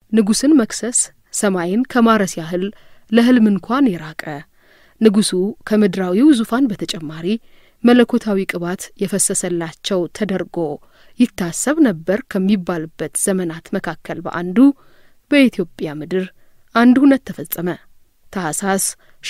ንጉሥን መክሰስ ሰማይን ከማረስ ያህል ለሕልም እንኳን የራቀ ንጉሡ ከምድራዊው ዙፋን በተጨማሪ መለኮታዊ ቅባት የፈሰሰላቸው ተደርጎ ይታሰብ ነበር ከሚባልበት ዘመናት መካከል በአንዱ በኢትዮጵያ ምድር አንድ ሁነት ተፈጸመ። ታህሳስ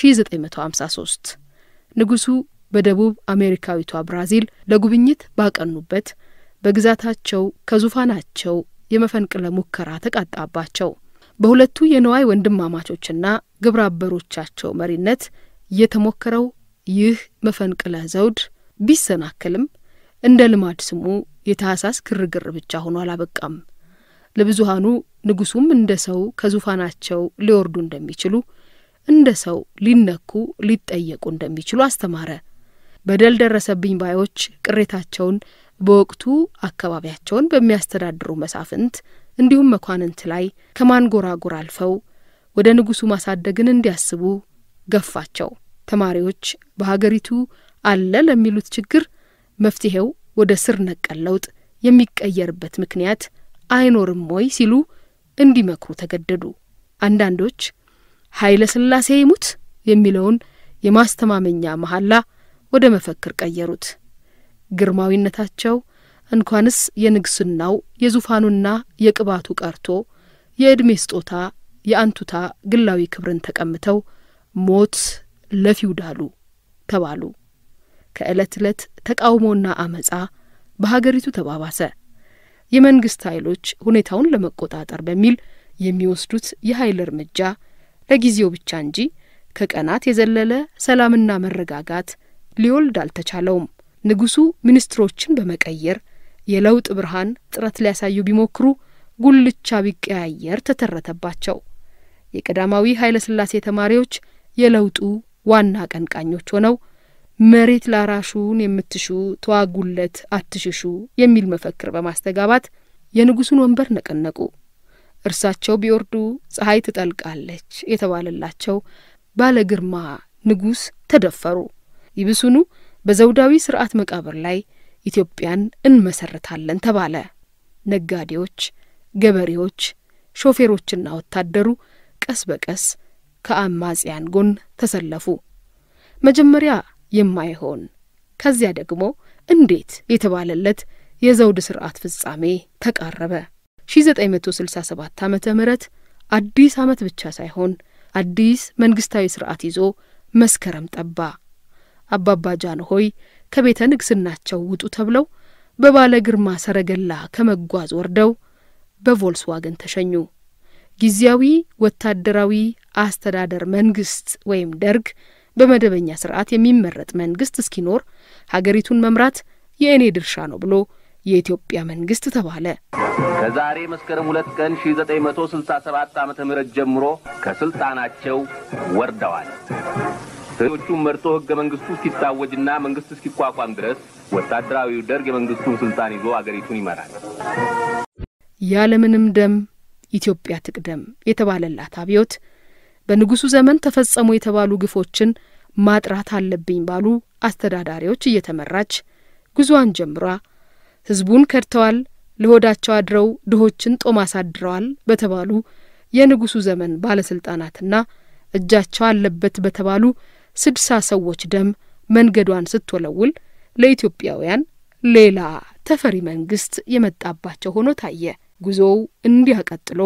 1953 ንጉሡ በደቡብ አሜሪካዊቷ ብራዚል ለጉብኝት ባቀኑበት በግዛታቸው ከዙፋናቸው የመፈንቅለ ሙከራ ተቃጣባቸው። በሁለቱ የነዋይ ወንድማማቾችና ግብረ አበሮቻቸው መሪነት የተሞከረው ይህ መፈንቅለ ዘውድ ቢሰናከልም እንደ ልማድ ስሙ የታህሳስ ግርግር ብቻ ሆኖ አላበቃም። ለብዙሃኑ ንጉሡም እንደ ሰው ከዙፋናቸው ሊወርዱ እንደሚችሉ፣ እንደ ሰው ሊነኩ ሊጠየቁ እንደሚችሉ አስተማረ። በደል ደረሰብኝ ባዮች ቅሬታቸውን በወቅቱ አካባቢያቸውን በሚያስተዳድሩ መሳፍንት እንዲሁም መኳንንት ላይ ከማንጎራጎር አልፈው ወደ ንጉሡ ማሳደግን እንዲያስቡ ገፋቸው። ተማሪዎች በሀገሪቱ አለ ለሚሉት ችግር መፍትሄው ወደ ስር ነቀል ለውጥ የሚቀየርበት ምክንያት አይኖርም ወይ ሲሉ እንዲመክሩ ተገደዱ። አንዳንዶች ኃይለ ሥላሴ ይሙት የሚለውን የማስተማመኛ መሐላ ወደ መፈክር ቀየሩት። ግርማዊነታቸው እንኳንስ የንግስናው የዙፋኑና የቅባቱ ቀርቶ የዕድሜ ስጦታ የአንቱታ ግላዊ ክብርን ተቀምተው ሞት ለፊውዳሉ ተባሉ። ከዕለት ዕለት ተቃውሞና አመጻ በሀገሪቱ ተባባሰ። የመንግስት ኃይሎች ሁኔታውን ለመቆጣጠር በሚል የሚወስዱት የኃይል እርምጃ ለጊዜው ብቻ እንጂ ከቀናት የዘለለ ሰላምና መረጋጋት ሊወልድ አልተቻለውም። ንጉሡ ሚኒስትሮችን በመቀየር የለውጥ ብርሃን ጥረት ሊያሳዩ ቢሞክሩ ጉልቻ ቢቀያየር ተተረተባቸው። የቀዳማዊ ኃይለ ሥላሴ ተማሪዎች የለውጡ ዋና አቀንቃኞች ሆነው መሬት ላራሹን የምትሹ ተዋጉለት አትሽሹ የሚል መፈክር በማስተጋባት የንጉሡን ወንበር ነቀነቁ። እርሳቸው ቢወርዱ ፀሐይ ትጠልቃለች የተባለላቸው ባለ ግርማ ንጉሥ ተደፈሩ። ይብሱኑ በዘውዳዊ ስርዓት መቃብር ላይ ኢትዮጵያን እንመሰርታለን ተባለ። ነጋዴዎች፣ ገበሬዎች፣ ሾፌሮችና ወታደሩ ቀስ በቀስ ከአማጽያን ጎን ተሰለፉ። መጀመሪያ የማይሆን ከዚያ ደግሞ እንዴት የተባለለት የዘውድ ስርዓት ፍጻሜ ተቃረበ። 1967 ዓመተ ምህረት አዲስ ዓመት ብቻ ሳይሆን አዲስ መንግስታዊ ስርዓት ይዞ መስከረም ጠባ። አባባ ጃንሆይ ከቤተ ንግስናቸው ውጡ ተብለው በባለ ግርማ ሰረገላ ከመጓዝ ወርደው በቮልስዋገን ተሸኙ። ጊዜያዊ ወታደራዊ አስተዳደር መንግስት ወይም ደርግ በመደበኛ ስርዓት የሚመረጥ መንግስት እስኪኖር ሀገሪቱን መምራት የእኔ ድርሻ ነው ብሎ የኢትዮጵያ መንግስት ተባለ። ከዛሬ መስከረም ሁለት ቀን 1967 ዓመተ ምህረት ጀምሮ ከስልጣናቸው ወርደዋል። ሰዎቹም መርጦ ህገ መንግስቱ እስኪታወጅና መንግስት እስኪቋቋም ድረስ ወታደራዊው ደርግ የመንግስቱን ስልጣን ይዞ አገሪቱን ይመራል። ያለምንም ደም ኢትዮጵያ ትቅደም የተባለላት አብዮት በንጉሱ ዘመን ተፈጸሙ የተባሉ ግፎችን ማጥራት አለብኝ ባሉ አስተዳዳሪዎች እየተመራች ጉዞዋን ጀምሯ ህዝቡን ከድተዋል፣ ለሆዳቸው አድረው ድሆችን ጦም አሳድረዋል በተባሉ የንጉሱ ዘመን ባለስልጣናትና እጃቸው አለበት በተባሉ ስድሳ ሰዎች ደም መንገዷን ስትወለውል ለኢትዮጵያውያን ሌላ ተፈሪ መንግስት የመጣባቸው ሆኖ ታየ። ጉዞው እንዲያ ቀጥሎ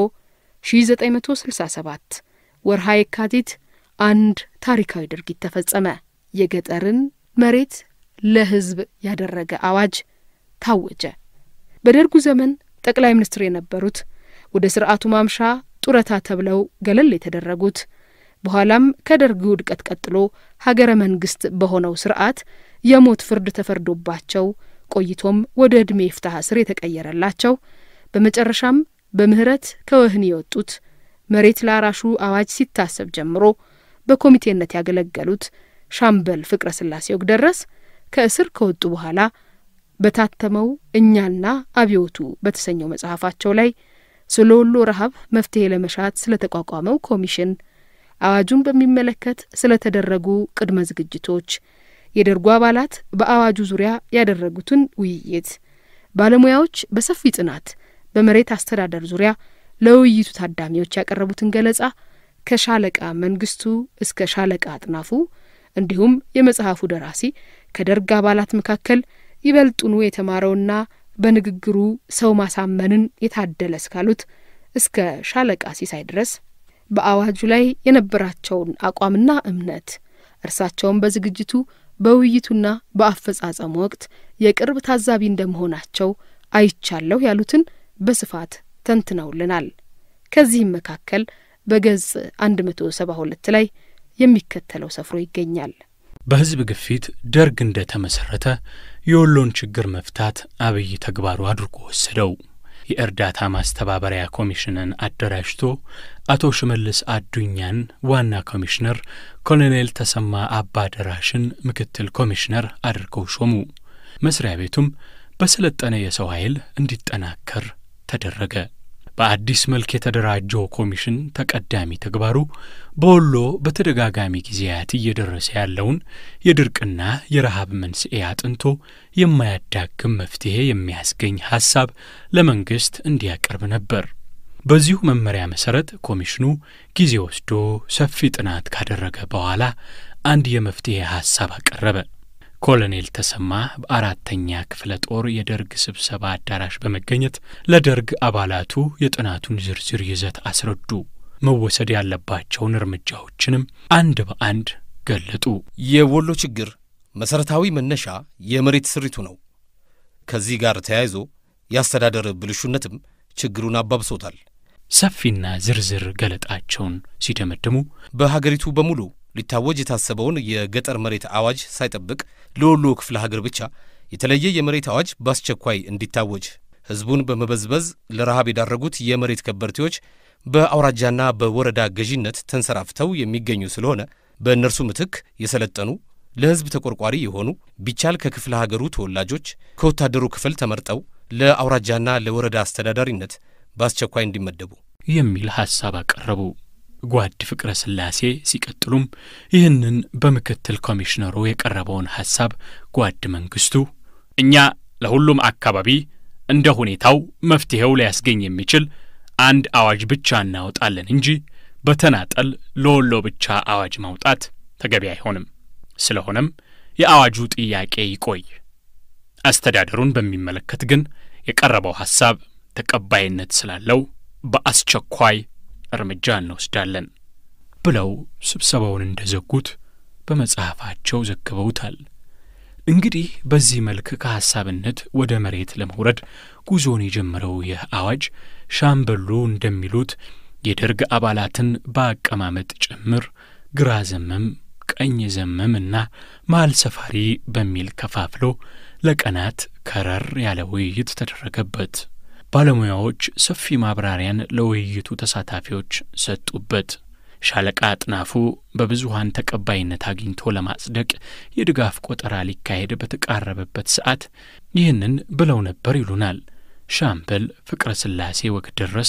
1967 ወርሃ የካቲት አንድ ታሪካዊ ድርጊት ተፈጸመ። የገጠርን መሬት ለህዝብ ያደረገ አዋጅ ታወጀ። በደርጉ ዘመን ጠቅላይ ሚኒስትር የነበሩት ወደ ስርዓቱ ማምሻ ጡረታ ተብለው ገለል የተደረጉት በኋላም ከደርግ ውድቀት ቀጥሎ ሀገረ መንግስት በሆነው ስርዓት የሞት ፍርድ ተፈርዶባቸው ቆይቶም ወደ ዕድሜ ፍትሐ ስር የተቀየረላቸው በመጨረሻም በምህረት ከወህኒ የወጡት መሬት ላራሹ አዋጅ ሲታሰብ ጀምሮ በኮሚቴነት ያገለገሉት ሻምበል ፍቅረ ስላሴ ወግደረስ ከእስር ከወጡ በኋላ በታተመው እኛና አብዮቱ በተሰኘው መጽሐፋቸው ላይ ስለ ወሎ ረሃብ መፍትሄ ለመሻት ስለ ተቋቋመው ኮሚሽን፣ አዋጁን በሚመለከት ስለ ተደረጉ ቅድመ ዝግጅቶች፣ የደርጉ አባላት በአዋጁ ዙሪያ ያደረጉትን ውይይት፣ ባለሙያዎች በሰፊ ጥናት በመሬት አስተዳደር ዙሪያ ለውይይቱ ታዳሚዎች ያቀረቡትን ገለጻ ከሻለቃ መንግስቱ እስከ ሻለቃ አጥናፉ እንዲሁም የመጽሐፉ ደራሲ ከደርግ አባላት መካከል ይበልጡኑ የተማረውና በንግግሩ ሰው ማሳመንን የታደለ እስካሉት እስከ ሻለቃ ሲሳይ ድረስ በአዋጁ ላይ የነበራቸውን አቋምና እምነት እርሳቸውን በዝግጅቱ በውይይቱና በአፈጻጸሙ ወቅት የቅርብ ታዛቢ እንደመሆናቸው አይቻለሁ ያሉትን በስፋት ተንትነውልናል። ከዚህም መካከል በገጽ 172 ላይ የሚከተለው ሰፍሮ ይገኛል። በሕዝብ ግፊት ደርግ እንደ ተመሠረተ የወሎን ችግር መፍታት አብይ ተግባሩ አድርጎ ወሰደው። የእርዳታ ማስተባበሪያ ኮሚሽንን አደራጅቶ አቶ ሽመልስ አዱኛን ዋና ኮሚሽነር፣ ኮሎኔል ተሰማ አባደራሽን ምክትል ኮሚሽነር አድርገው ሾሙ። መስሪያ ቤቱም በሰለጠነ የሰው ኃይል እንዲጠናከር ተደረገ። በአዲስ መልክ የተደራጀው ኮሚሽን ተቀዳሚ ተግባሩ በወሎ በተደጋጋሚ ጊዜያት እየደረሰ ያለውን የድርቅና የረሃብ መንስኤ አጥንቶ የማያዳግም መፍትሔ የሚያስገኝ ሐሳብ ለመንግሥት እንዲያቀርብ ነበር። በዚሁ መመሪያ መሠረት ኮሚሽኑ ጊዜ ወስዶ ሰፊ ጥናት ካደረገ በኋላ አንድ የመፍትሔ ሐሳብ አቀረበ። ኮሎኔል ተሰማ በአራተኛ ክፍለ ጦር የደርግ ስብሰባ አዳራሽ በመገኘት ለደርግ አባላቱ የጥናቱን ዝርዝር ይዘት አስረዱ። መወሰድ ያለባቸውን እርምጃዎችንም አንድ በአንድ ገለጡ። የወሎ ችግር መሠረታዊ መነሻ የመሬት ስሪቱ ነው። ከዚህ ጋር ተያይዞ የአስተዳደር ብልሹነትም ችግሩን አባብሶታል። ሰፊና ዝርዝር ገለጣቸውን ሲደመድሙ በሀገሪቱ በሙሉ ሊታወጅ የታሰበውን የገጠር መሬት አዋጅ ሳይጠብቅ ለወሎ ክፍለ ሀገር ብቻ የተለየ የመሬት አዋጅ በአስቸኳይ እንዲታወጅ ሕዝቡን በመበዝበዝ ለረሃብ የዳረጉት የመሬት ከበርቴዎች በአውራጃና በወረዳ ገዢነት ተንሰራፍተው የሚገኙ ስለሆነ በእነርሱ ምትክ የሰለጠኑ ለሕዝብ ተቆርቋሪ የሆኑ ቢቻል ከክፍለ ሀገሩ ተወላጆች ከወታደሩ ክፍል ተመርጠው ለአውራጃና ለወረዳ አስተዳዳሪነት በአስቸኳይ እንዲመደቡ የሚል ሐሳብ አቀረቡ። ጓድ ፍቅረ ሥላሴ ሲቀጥሉም ይህንን በምክትል ኮሚሽነሩ የቀረበውን ሐሳብ ጓድ መንግስቱ እኛ ለሁሉም አካባቢ እንደ ሁኔታው መፍትሔው ሊያስገኝ የሚችል አንድ አዋጅ ብቻ እናወጣለን እንጂ በተናጠል ለወሎ ብቻ አዋጅ ማውጣት ተገቢ አይሆንም። ስለሆነም የአዋጁ ጥያቄ ይቆይ፣ አስተዳደሩን በሚመለከት ግን የቀረበው ሐሳብ ተቀባይነት ስላለው በአስቸኳይ እርምጃ እንወስዳለን ብለው ስብሰባውን እንደ ዘጉት በመጽሐፋቸው ዘግበውታል። እንግዲህ በዚህ መልክ ከሐሳብነት ወደ መሬት ለመውረድ ጉዞን የጀመረው ይህ አዋጅ ሻምበሉ እንደሚሉት የደርግ አባላትን በአቀማመጥ ጭምር ግራ ዘመም፣ ቀኝ ዘመም እና መሀል ሰፋሪ በሚል ከፋፍሎ ለቀናት ከረር ያለ ውይይት ተደረገበት። ባለሙያዎች ሰፊ ማብራሪያን ለውይይቱ ተሳታፊዎች ሰጡበት። ሻለቃ አጥናፉ በብዙሃን ተቀባይነት አግኝቶ ለማጽደቅ የድጋፍ ቆጠራ ሊካሄድ በተቃረበበት ሰዓት ይህንን ብለው ነበር ይሉናል ሻምበል ፍቅረ ሥላሴ ወግደረስ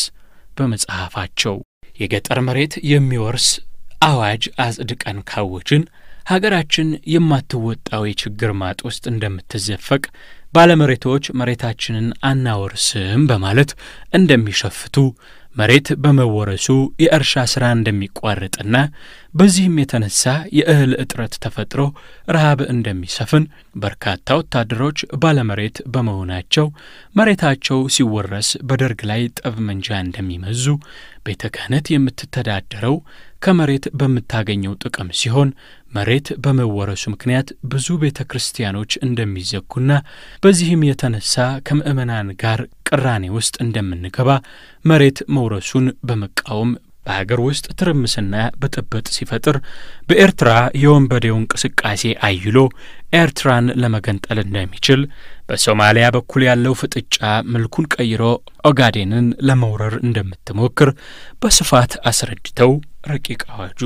በመጽሐፋቸው። የገጠር መሬት የሚወርስ አዋጅ አጽድቀን ካወጅን ሀገራችን የማትወጣው የችግር ማጥ ውስጥ እንደምትዘፈቅ ባለመሬቶች መሬታችንን አናወርስም በማለት እንደሚሸፍቱ መሬት በመወረሱ የእርሻ ሥራ እንደሚቋረጥና በዚህም የተነሳ የእህል እጥረት ተፈጥሮ ረሃብ እንደሚሰፍን በርካታ ወታደሮች ባለመሬት በመሆናቸው መሬታቸው ሲወረስ በደርግ ላይ ጠብ መንጃ እንደሚመዙ ቤተ ክህነት የምትተዳደረው ከመሬት በምታገኘው ጥቅም ሲሆን መሬት በመወረሱ ምክንያት ብዙ ቤተ ክርስቲያኖች እንደሚዘጉና በዚህም የተነሳ ከምዕመናን ጋር ቅራኔ ውስጥ እንደምንገባ መሬት መውረሱን በመቃወም በሀገር ውስጥ ትርምስና ብጥብጥ ሲፈጥር በኤርትራ የወንበዴው እንቅስቃሴ አይሎ ኤርትራን ለመገንጠል እንደሚችል በሶማሊያ በኩል ያለው ፍጥጫ መልኩን ቀይሮ ኦጋዴንን ለመውረር እንደምትሞክር በስፋት አስረድተው ረቂቅ አዋጁ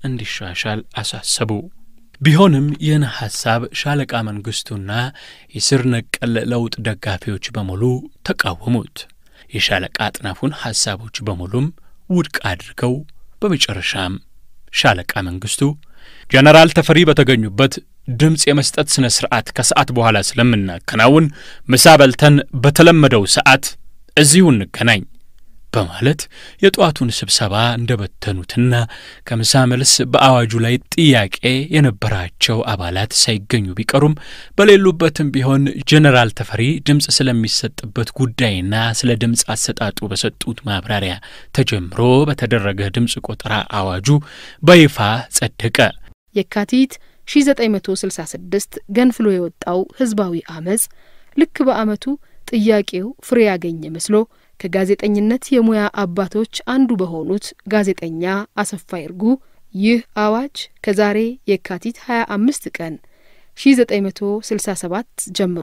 እንዲሻሻል አሳሰቡ። ቢሆንም ይህን ሐሳብ ሻለቃ መንግስቱና የስር ነቀል ለውጥ ደጋፊዎች በሙሉ ተቃወሙት። የሻለቃ አጥናፉን ሐሳቦች በሙሉም ውድቅ አድርገው በመጨረሻም ሻለቃ መንግስቱ ጀነራል ተፈሪ በተገኙበት ድምፅ የመስጠት ሥነ ሥርዓት ከሰዓት በኋላ ስለምናከናውን ምሳ በልተን በተለመደው ሰዓት እዚሁ እንገናኝ በማለት የጠዋቱን ስብሰባ እንደበተኑትና ከምሳ መልስ በአዋጁ ላይ ጥያቄ የነበራቸው አባላት ሳይገኙ ቢቀሩም በሌሉበትም ቢሆን ጄኔራል ተፈሪ ድምፅ ስለሚሰጥበት ጉዳይና ስለ ድምፅ አሰጣጡ በሰጡት ማብራሪያ ተጀምሮ በተደረገ ድምፅ ቆጠራ አዋጁ በይፋ ጸደቀ። የካቲት 1966 ገንፍሎ የወጣው ህዝባዊ አመፅ ልክ በአመቱ ጥያቄው ፍሬ ያገኘ መስሎ ከጋዜጠኝነት የሙያ አባቶች አንዱ በሆኑት ጋዜጠኛ አሰፋ ይርጉ ይህ አዋጅ ከዛሬ የካቲት 25 ቀን 1967 ጀምሮ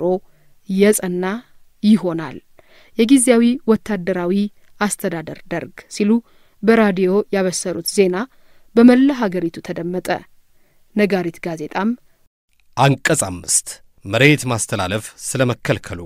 የጸና ይሆናል የጊዜያዊ ወታደራዊ አስተዳደር ደርግ ሲሉ በራዲዮ ያበሰሩት ዜና በመላ ሀገሪቱ ተደመጠ። ነጋሪት ጋዜጣም አንቀጽ አምስት መሬት ማስተላለፍ ስለ መከልከሉ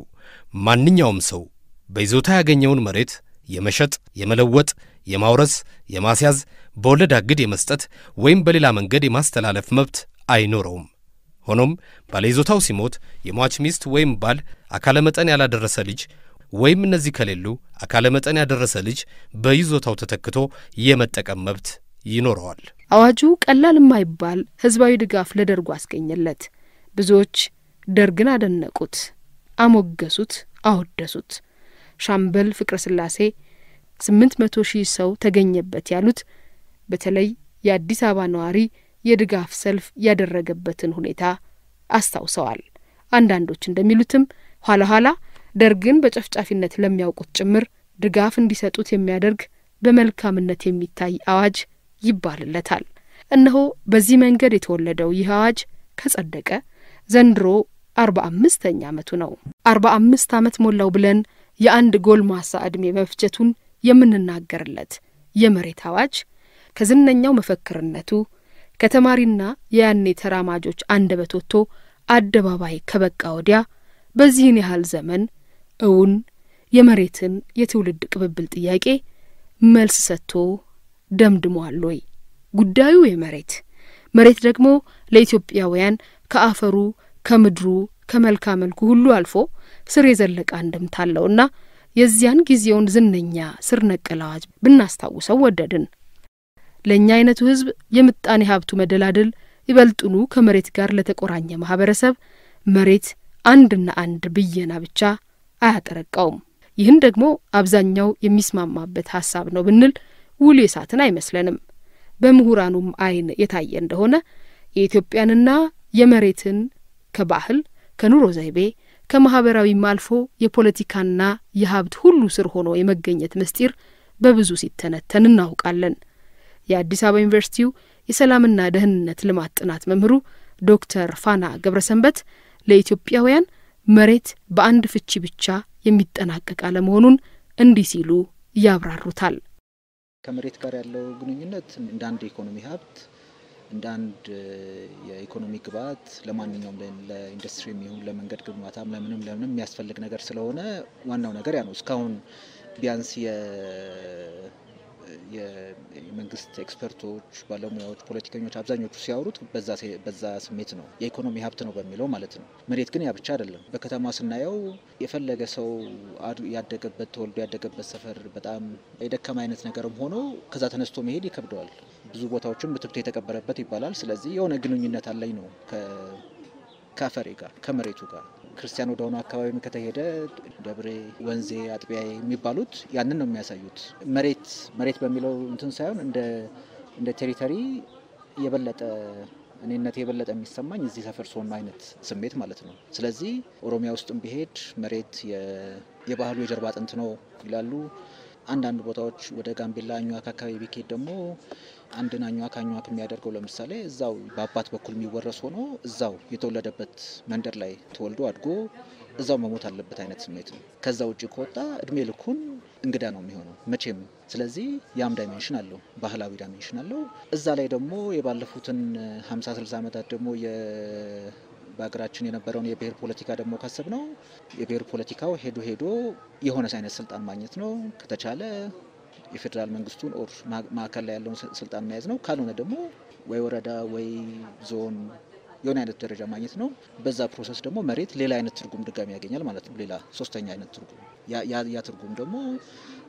ማንኛውም ሰው በይዞታ ያገኘውን መሬት የመሸጥ፣ የመለወጥ፣ የማውረስ፣ የማስያዝ፣ በወለድ አግድ የመስጠት ወይም በሌላ መንገድ የማስተላለፍ መብት አይኖረውም። ሆኖም ባለይዞታው ሲሞት የሟች ሚስት ወይም ባል አካለ መጠን ያላደረሰ ልጅ ወይም እነዚህ ከሌሉ አካለ መጠን ያደረሰ ልጅ በይዞታው ተተክቶ የመጠቀም መብት ይኖረዋል። አዋጁ ቀላል የማይባል ህዝባዊ ድጋፍ ለደርጉ አስገኘለት። ብዙዎች ደርግን አደነቁት፣ አሞገሱት፣ አወደሱት። ሻምበል ፍቅረ ስላሴ ስምንት መቶ ሺህ ሰው ተገኘበት ያሉት በተለይ የአዲስ አበባ ነዋሪ የድጋፍ ሰልፍ ያደረገበትን ሁኔታ አስታውሰዋል። አንዳንዶች እንደሚሉትም ኋላ ኋላ ደርግን በጨፍጫፊነት ለሚያውቁት ጭምር ድጋፍ እንዲሰጡት የሚያደርግ በመልካምነት የሚታይ አዋጅ ይባልለታል። እነሆ በዚህ መንገድ የተወለደው ይህ አዋጅ ከጸደቀ ዘንድሮ አርባ አምስተኛ ዓመቱ ነው። አርባ አምስት ዓመት ሞላው ብለን የአንድ ጎልማሳ ዕድሜ መፍጀቱን የምንናገርለት የመሬት አዋጅ ከዝነኛው መፈክርነቱ ከተማሪና የያኔ ተራማጆች አንደበት ወጥቶ አደባባይ ከበቃ ወዲያ በዚህን ያህል ዘመን እውን የመሬትን የትውልድ ቅብብል ጥያቄ መልስ ሰጥቶ ደምድሟል ወይ? ጉዳዩ የመሬት መሬት ደግሞ ለኢትዮጵያውያን ከአፈሩ ከምድሩ ከመልካ መልኩ ሁሉ አልፎ ስር የዘለቀ አንድምታ አለውና የዚያን ጊዜውን ዝነኛ ስር ነቀል አዋጅ ብናስታውሰው ወደድን። ለእኛ አይነቱ ሕዝብ የምጣኔ ሀብቱ መደላድል ይበልጡኑ ከመሬት ጋር ለተቆራኘ ማህበረሰብ መሬት አንድና አንድ ብየና ብቻ አያጠረቃውም። ይህን ደግሞ አብዛኛው የሚስማማበት ሀሳብ ነው ብንል ውል የሳትን አይመስለንም። በምሁራኑም አይን የታየ እንደሆነ የኢትዮጵያንና የመሬትን ከባህል ከኑሮ ዘይቤ ከማህበራዊም አልፎ የፖለቲካና የሀብት ሁሉ ስር ሆኖ የመገኘት ምስጢር በብዙ ሲተነተን እናውቃለን። የአዲስ አበባ ዩኒቨርሲቲው የሰላምና ደህንነት ልማት ጥናት መምህሩ ዶክተር ፋና ገብረሰንበት ለኢትዮጵያውያን መሬት በአንድ ፍቺ ብቻ የሚጠናቀቅ አለመሆኑን እንዲህ ሲሉ ያብራሩታል። ከመሬት ጋር ያለው ግንኙነት እንደ አንድ የኢኮኖሚ ሀብት እንደ አንድ የኢኮኖሚ ግብዓት ለማንኛውም ለኢንዱስትሪ የሚሆን ለመንገድ ግንባታም ለምንም ለምንም የሚያስፈልግ ነገር ስለሆነ ዋናው ነገር ያ ነው። እስካሁን ቢያንስ የመንግስት ኤክስፐርቶች፣ ባለሙያዎች፣ ፖለቲከኞች አብዛኞቹ ሲያወሩት በዛ ስሜት ነው የኢኮኖሚ ሀብት ነው በሚለው ማለት ነው። መሬት ግን ያ ብቻ አይደለም። በከተማ ስናየው የፈለገ ሰው ያደገበት ተወልዶ ያደገበት ሰፈር በጣም የደከመ አይነት ነገርም ሆኖ ከዛ ተነስቶ መሄድ ይከብደዋል። ብዙ ቦታዎችም ብትብት የተቀበረበት ይባላል። ስለዚህ የሆነ ግንኙነት አለኝ ነው ከአፈሬ ጋር ከመሬቱ ጋር ክርስቲያን ወደሆነ አካባቢ ከተሄደ ደብሬ፣ ወንዜ፣ አጥቢያ የሚባሉት ያንን ነው የሚያሳዩት። መሬት መሬት በሚለው እንትን ሳይሆን እንደ ቴሪተሪ የበለጠ እኔነት የበለጠ የሚሰማኝ እዚህ ሰፈር ሰሆን አይነት ስሜት ማለት ነው። ስለዚህ ኦሮሚያ ውስጥም ቢሄድ መሬት የባህሉ የጀርባ አጥንት ነው ይላሉ። አንዳንድ ቦታዎች ወደ ጋምቤላ አኟክ አካባቢ ቢኬድ ደግሞ አንድን አኟክ አኟክ የሚያደርገው ለምሳሌ እዛው በአባት በኩል የሚወረስ ሆኖ እዛው የተወለደበት መንደር ላይ ተወልዶ አድጎ እዛው መሞት አለበት አይነት ስሜት ነው። ከዛ ውጭ ከወጣ እድሜ ልኩን እንግዳ ነው የሚሆነው መቼም። ስለዚህ ያም ዳይሜንሽን አለው፣ ባህላዊ ዳይሜንሽን አለው። እዛ ላይ ደግሞ የባለፉትን ሀምሳ ስልሳ ዓመታት ደግሞ በሀገራችን የነበረውን የብሔር ፖለቲካ ደግሞ ካሰብ ነው የብሔር ፖለቲካው ሄዶ ሄዶ የሆነ አይነት ስልጣን ማግኘት ነው። ከተቻለ የፌዴራል መንግስቱን ኦር ማዕከል ላይ ያለውን ስልጣን መያዝ ነው። ካልሆነ ደግሞ ወይ ወረዳ ወይ ዞን የሆነ አይነት ደረጃ ማግኘት ነው። በዛ ፕሮሰስ ደግሞ መሬት ሌላ አይነት ትርጉም ድጋሚ ያገኛል ማለት ነው። ሌላ ሶስተኛ አይነት ትርጉም ያ ትርጉም ደግሞ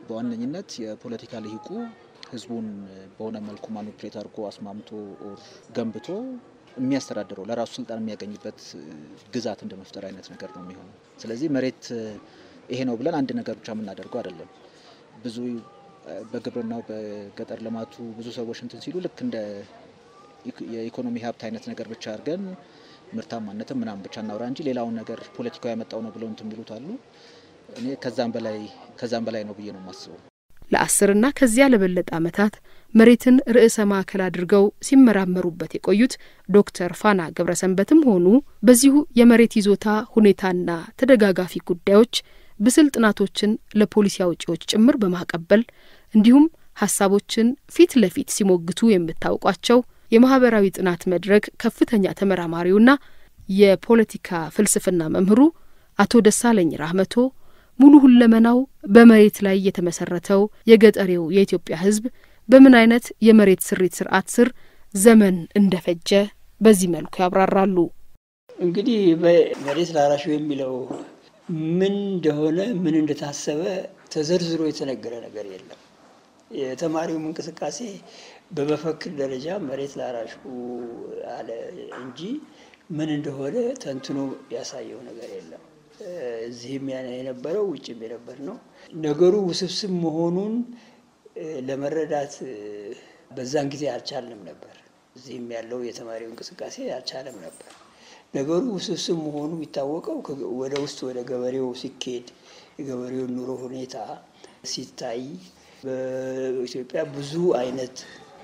በዋነኝነት የፖለቲካ ልሂቁ ህዝቡን በሆነ መልኩ ማኒፕሌት አድርጎ አስማምቶ ኦር ገንብቶ የሚያስተዳድረው ለራሱ ስልጣን የሚያገኝበት ግዛት እንደ መፍጠር አይነት ነገር ነው የሚሆነው። ስለዚህ መሬት ይሄ ነው ብለን አንድ ነገር ብቻ የምናደርገው አይደለም። ብዙ በግብርናው በገጠር ልማቱ ብዙ ሰዎች እንትን ሲሉ ልክ እንደ የኢኮኖሚ ሀብት አይነት ነገር ብቻ አድርገን ምርታማነትም ምናምን ብቻ እናውራ እንጂ ሌላውን ነገር ፖለቲካው ያመጣው ነው ብለው እንትን የሚሉት አሉ። እኔ ከዛም በላይ ከዛም በላይ ነው ብዬ ነው የማስበው። ለአስርና ከዚያ ለበለጠ ዓመታት መሬትን ርዕሰ ማዕከል አድርገው ሲመራመሩበት የቆዩት ዶክተር ፋና ገብረሰንበትም ሆኑ በዚሁ የመሬት ይዞታ ሁኔታና ተደጋጋፊ ጉዳዮች ብስል ጥናቶችን ለፖሊሲ አውጪዎች ጭምር በማቀበል እንዲሁም ሀሳቦችን ፊት ለፊት ሲሞግቱ የምታውቋቸው የማህበራዊ ጥናት መድረክ ከፍተኛ ተመራማሪውና የፖለቲካ ፍልስፍና መምህሩ አቶ ደሳለኝ ራህመቶ ሙሉ ሁለመናው በመሬት ላይ የተመሰረተው የገጠሬው የኢትዮጵያ ሕዝብ በምን አይነት የመሬት ስሪት ስርዓት ስር ዘመን እንደፈጀ በዚህ መልኩ ያብራራሉ። እንግዲህ መሬት ላራሹ የሚለው ምን እንደሆነ ምን እንደታሰበ ተዘርዝሮ የተነገረ ነገር የለም። የተማሪውም እንቅስቃሴ በመፈክር ደረጃ መሬት ላራሹ አለ እንጂ ምን እንደሆነ ተንትኖ ያሳየው ነገር የለም። እዚህም የነበረው ውጭም የነበር ነው። ነገሩ ውስብስብ መሆኑን ለመረዳት በዛን ጊዜ አልቻልንም ነበር። እዚህም ያለው የተማሪው እንቅስቃሴ አልቻለም ነበር። ነገሩ ውስብስብ መሆኑ የሚታወቀው ወደ ውስጥ ወደ ገበሬው ሲኬድ የገበሬውን ኑሮ ሁኔታ ሲታይ በኢትዮጵያ ብዙ አይነት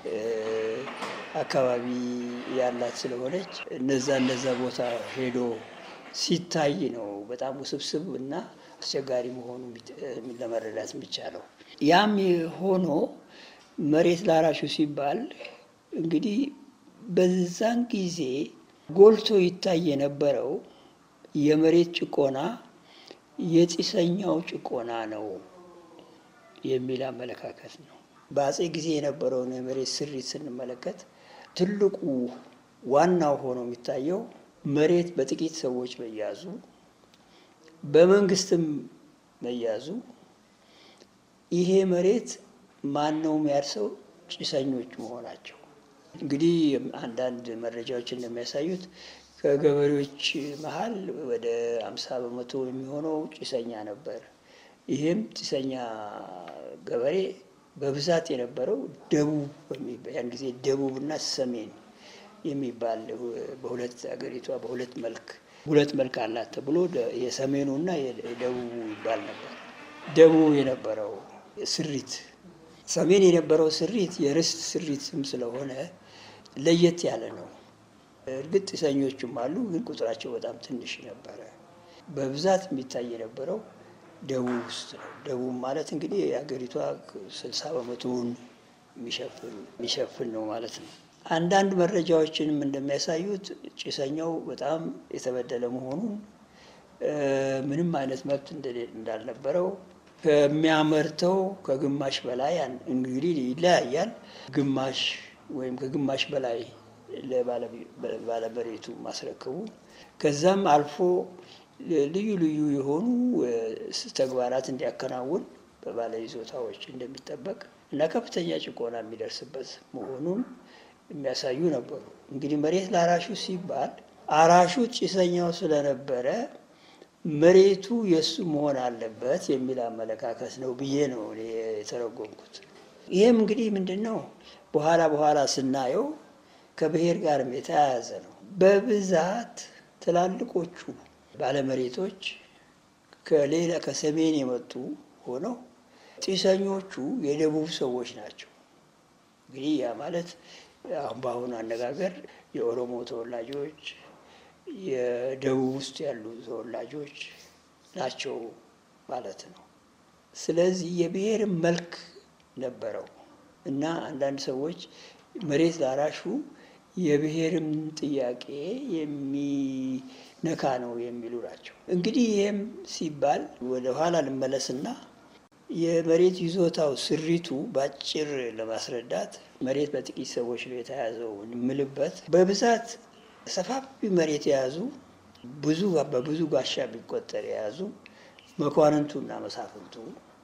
አካባቢ ያላት ስለሆነች እነዛ እነዛ ቦታ ሄዶ ሲታይ ነው በጣም ውስብስብ እና አስቸጋሪ መሆኑ ለመረዳት የሚቻለው። ያም ሆኖ መሬት ላራሹ ሲባል እንግዲህ በዛን ጊዜ ጎልቶ ይታይ የነበረው የመሬት ጭቆና የጢሰኛው ጭቆና ነው የሚል አመለካከት ነው። በአጼ ጊዜ የነበረውን የመሬት ስሪት ስንመለከት ትልቁ ዋናው ሆኖ የሚታየው መሬት በጥቂት ሰዎች መያዙ፣ በመንግስትም መያዙ፣ ይሄ መሬት ማን ነው የሚያርሰው? ጭሰኞች መሆናቸው። እንግዲህ አንዳንድ መረጃዎች እንደሚያሳዩት ከገበሬዎች መሀል ወደ አምሳ በመቶ የሚሆነው ጭሰኛ ነበር። ይህም ጭሰኛ ገበሬ በብዛት የነበረው ደቡብ ያን ጊዜ ደቡብና ሰሜን የሚባል በሁለት አገሪቷ በሁለት መልክ ሁለት መልክ አላት ተብሎ የሰሜኑና የደቡቡ ይባል ነበር። ደቡብ የነበረው ስሪት ሰሜን የነበረው ስሪት የርስት ስሪትም ስለሆነ ለየት ያለ ነው። እርግጥ ጢሰኞቹም አሉ፣ ግን ቁጥራቸው በጣም ትንሽ ነበረ። በብዛት የሚታይ የነበረው ደቡብ ውስጥ ነው። ደቡብ ማለት እንግዲህ የሀገሪቷ ስልሳ በመቶውን የሚሸፍን ነው ማለት ነው። አንዳንድ መረጃዎችንም እንደሚያሳዩት ጭሰኛው በጣም የተበደለ መሆኑን ምንም አይነት መብት እንዳልነበረው ከሚያመርተው ከግማሽ በላይ እንግዲህ ይለያያል። ግማሽ ወይም ከግማሽ በላይ ለባለመሬቱ ማስረከቡ ከዛም አልፎ ልዩ ልዩ የሆኑ ተግባራት እንዲያከናውን በባለ ይዞታዎች እንደሚጠበቅ እና ከፍተኛ ጭቆና የሚደርስበት መሆኑን የሚያሳዩ ነበሩ። እንግዲህ መሬት ለአራሹ ሲባል አራሹ ጭሰኛው ስለነበረ መሬቱ የእሱ መሆን አለበት የሚል አመለካከት ነው ብዬ ነው የተረጎምኩት። ይህም እንግዲህ ምንድን ነው በኋላ በኋላ ስናየው ከብሔር ጋርም የተያያዘ ነው። በብዛት ትላልቆቹ ባለመሬቶች ከሌላ ከሰሜን የመጡ ሆነው ጢሰኞቹ የደቡብ ሰዎች ናቸው። እንግዲህ ያ ማለት አሁን በአሁኑ አነጋገር የኦሮሞ ተወላጆች የደቡብ ውስጥ ያሉ ተወላጆች ናቸው ማለት ነው። ስለዚህ የብሔር መልክ ነበረው እና አንዳንድ ሰዎች መሬት ላራሹ የብሔርም ጥያቄ የሚነካ ነው የሚሉ ናቸው። እንግዲህ ይህም ሲባል ወደ ኋላ ልመለስና የመሬት ይዞታው ስሪቱ በአጭር ለማስረዳት መሬት በጥቂት ሰዎች ነው የተያዘው የምልበት በብዛት ሰፋፊ መሬት የያዙ ብዙ በብዙ ጋሻ ቢቆጠር የያዙ መኳንንቱና መሳፍንቱ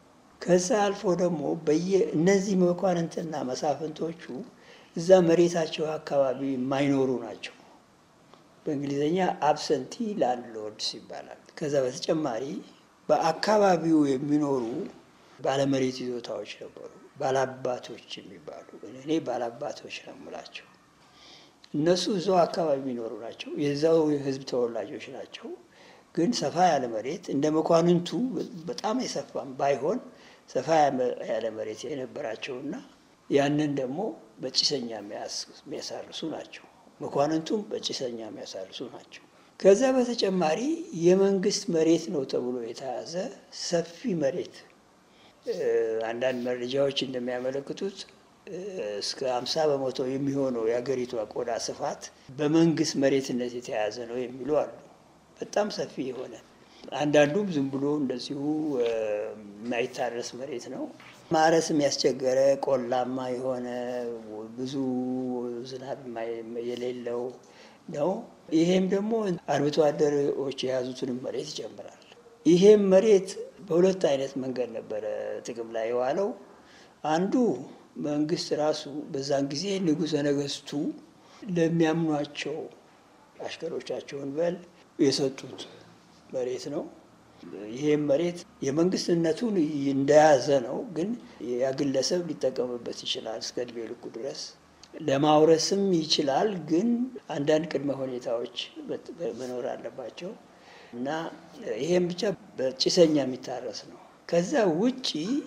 ከዛ አልፎ ደግሞ በየ እነዚህ መኳንንትና መሳፍንቶቹ እዛ መሬታቸው አካባቢ የማይኖሩ ናቸው። በእንግሊዝኛ አብሰንቲ ላንድሎርድስ ይባላል። ከዛ በተጨማሪ በአካባቢው የሚኖሩ ባለመሬት ይዞታዎች ነበሩ፣ ባላባቶች የሚባሉ እኔ ባላባቶች ነው የምላቸው። እነሱ እዛው አካባቢ የሚኖሩ ናቸው፣ የዛው የህዝብ ተወላጆች ናቸው። ግን ሰፋ ያለ መሬት እንደ መኳንንቱ በጣም የሰፋም ባይሆን ሰፋ ያለ መሬት የነበራቸውና ያንን ደግሞ በጭሰኛ የሚያሳርሱ ናቸው። መኳንንቱም በጭሰኛ የሚያሳርሱ ናቸው። ከዛ በተጨማሪ የመንግስት መሬት ነው ተብሎ የተያዘ ሰፊ መሬት አንዳንድ መረጃዎች እንደሚያመለክቱት እስከ አምሳ በመቶ የሚሆነው የሀገሪቷ ቆዳ ስፋት በመንግስት መሬትነት የተያዘ ነው የሚሉ አሉ። በጣም ሰፊ የሆነ አንዳንዱም ዝም ብሎ እንደዚሁ የማይታረስ መሬት ነው። ማረስም ያስቸገረ ቆላማ የሆነ ብዙ ዝናብ የሌለው ነው። ይሄም ደግሞ አርብቶ አደሮች የያዙትንም መሬት ይጨምራል። ይሄም መሬት በሁለት አይነት መንገድ ነበረ ጥቅም ላይ የዋለው። አንዱ መንግስት ራሱ በዛን ጊዜ ንጉሠ ነገስቱ ለሚያምኗቸው አሽከሮቻቸውን በል የሰጡት መሬት ነው። ይሄም መሬት የመንግስትነቱን እንደያዘ ነው፣ ግን ያ ግለሰብ ሊጠቀምበት ይችላል እስከ እድሜ ልኩ ድረስ ለማውረስም ይችላል። ግን አንዳንድ ቅድመ ሁኔታዎች መኖር አለባቸው እና ይሄም ብቻ በጭሰኛ የሚታረስ ነው። ከዛ ውጪ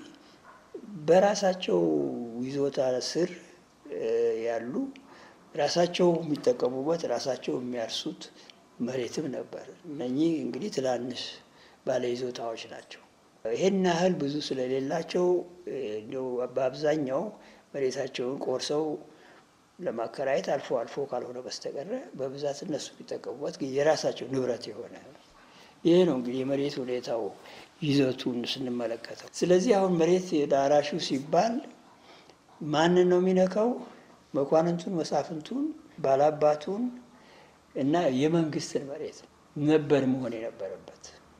በራሳቸው ይዞታ ስር ያሉ ራሳቸው የሚጠቀሙበት ራሳቸው የሚያርሱት መሬትም ነበር። እነኚህ እንግዲህ ትናንሽ ባለ ይዞታዎች ናቸው። ይሄን ያህል ብዙ ስለሌላቸው በአብዛኛው መሬታቸውን ቆርሰው ለማከራየት አልፎ አልፎ ካልሆነ በስተቀረ በብዛት እነሱ የሚጠቀሙበት የራሳቸው ንብረት የሆነ ይሄ ነው እንግዲህ የመሬት ሁኔታው ይዘቱን ስንመለከተው። ስለዚህ አሁን መሬት ዳራሹ ሲባል ማንን ነው የሚነካው? መኳንንቱን፣ መሳፍንቱን፣ ባላባቱን እና የመንግስትን መሬት ነበር መሆን የነበረበት።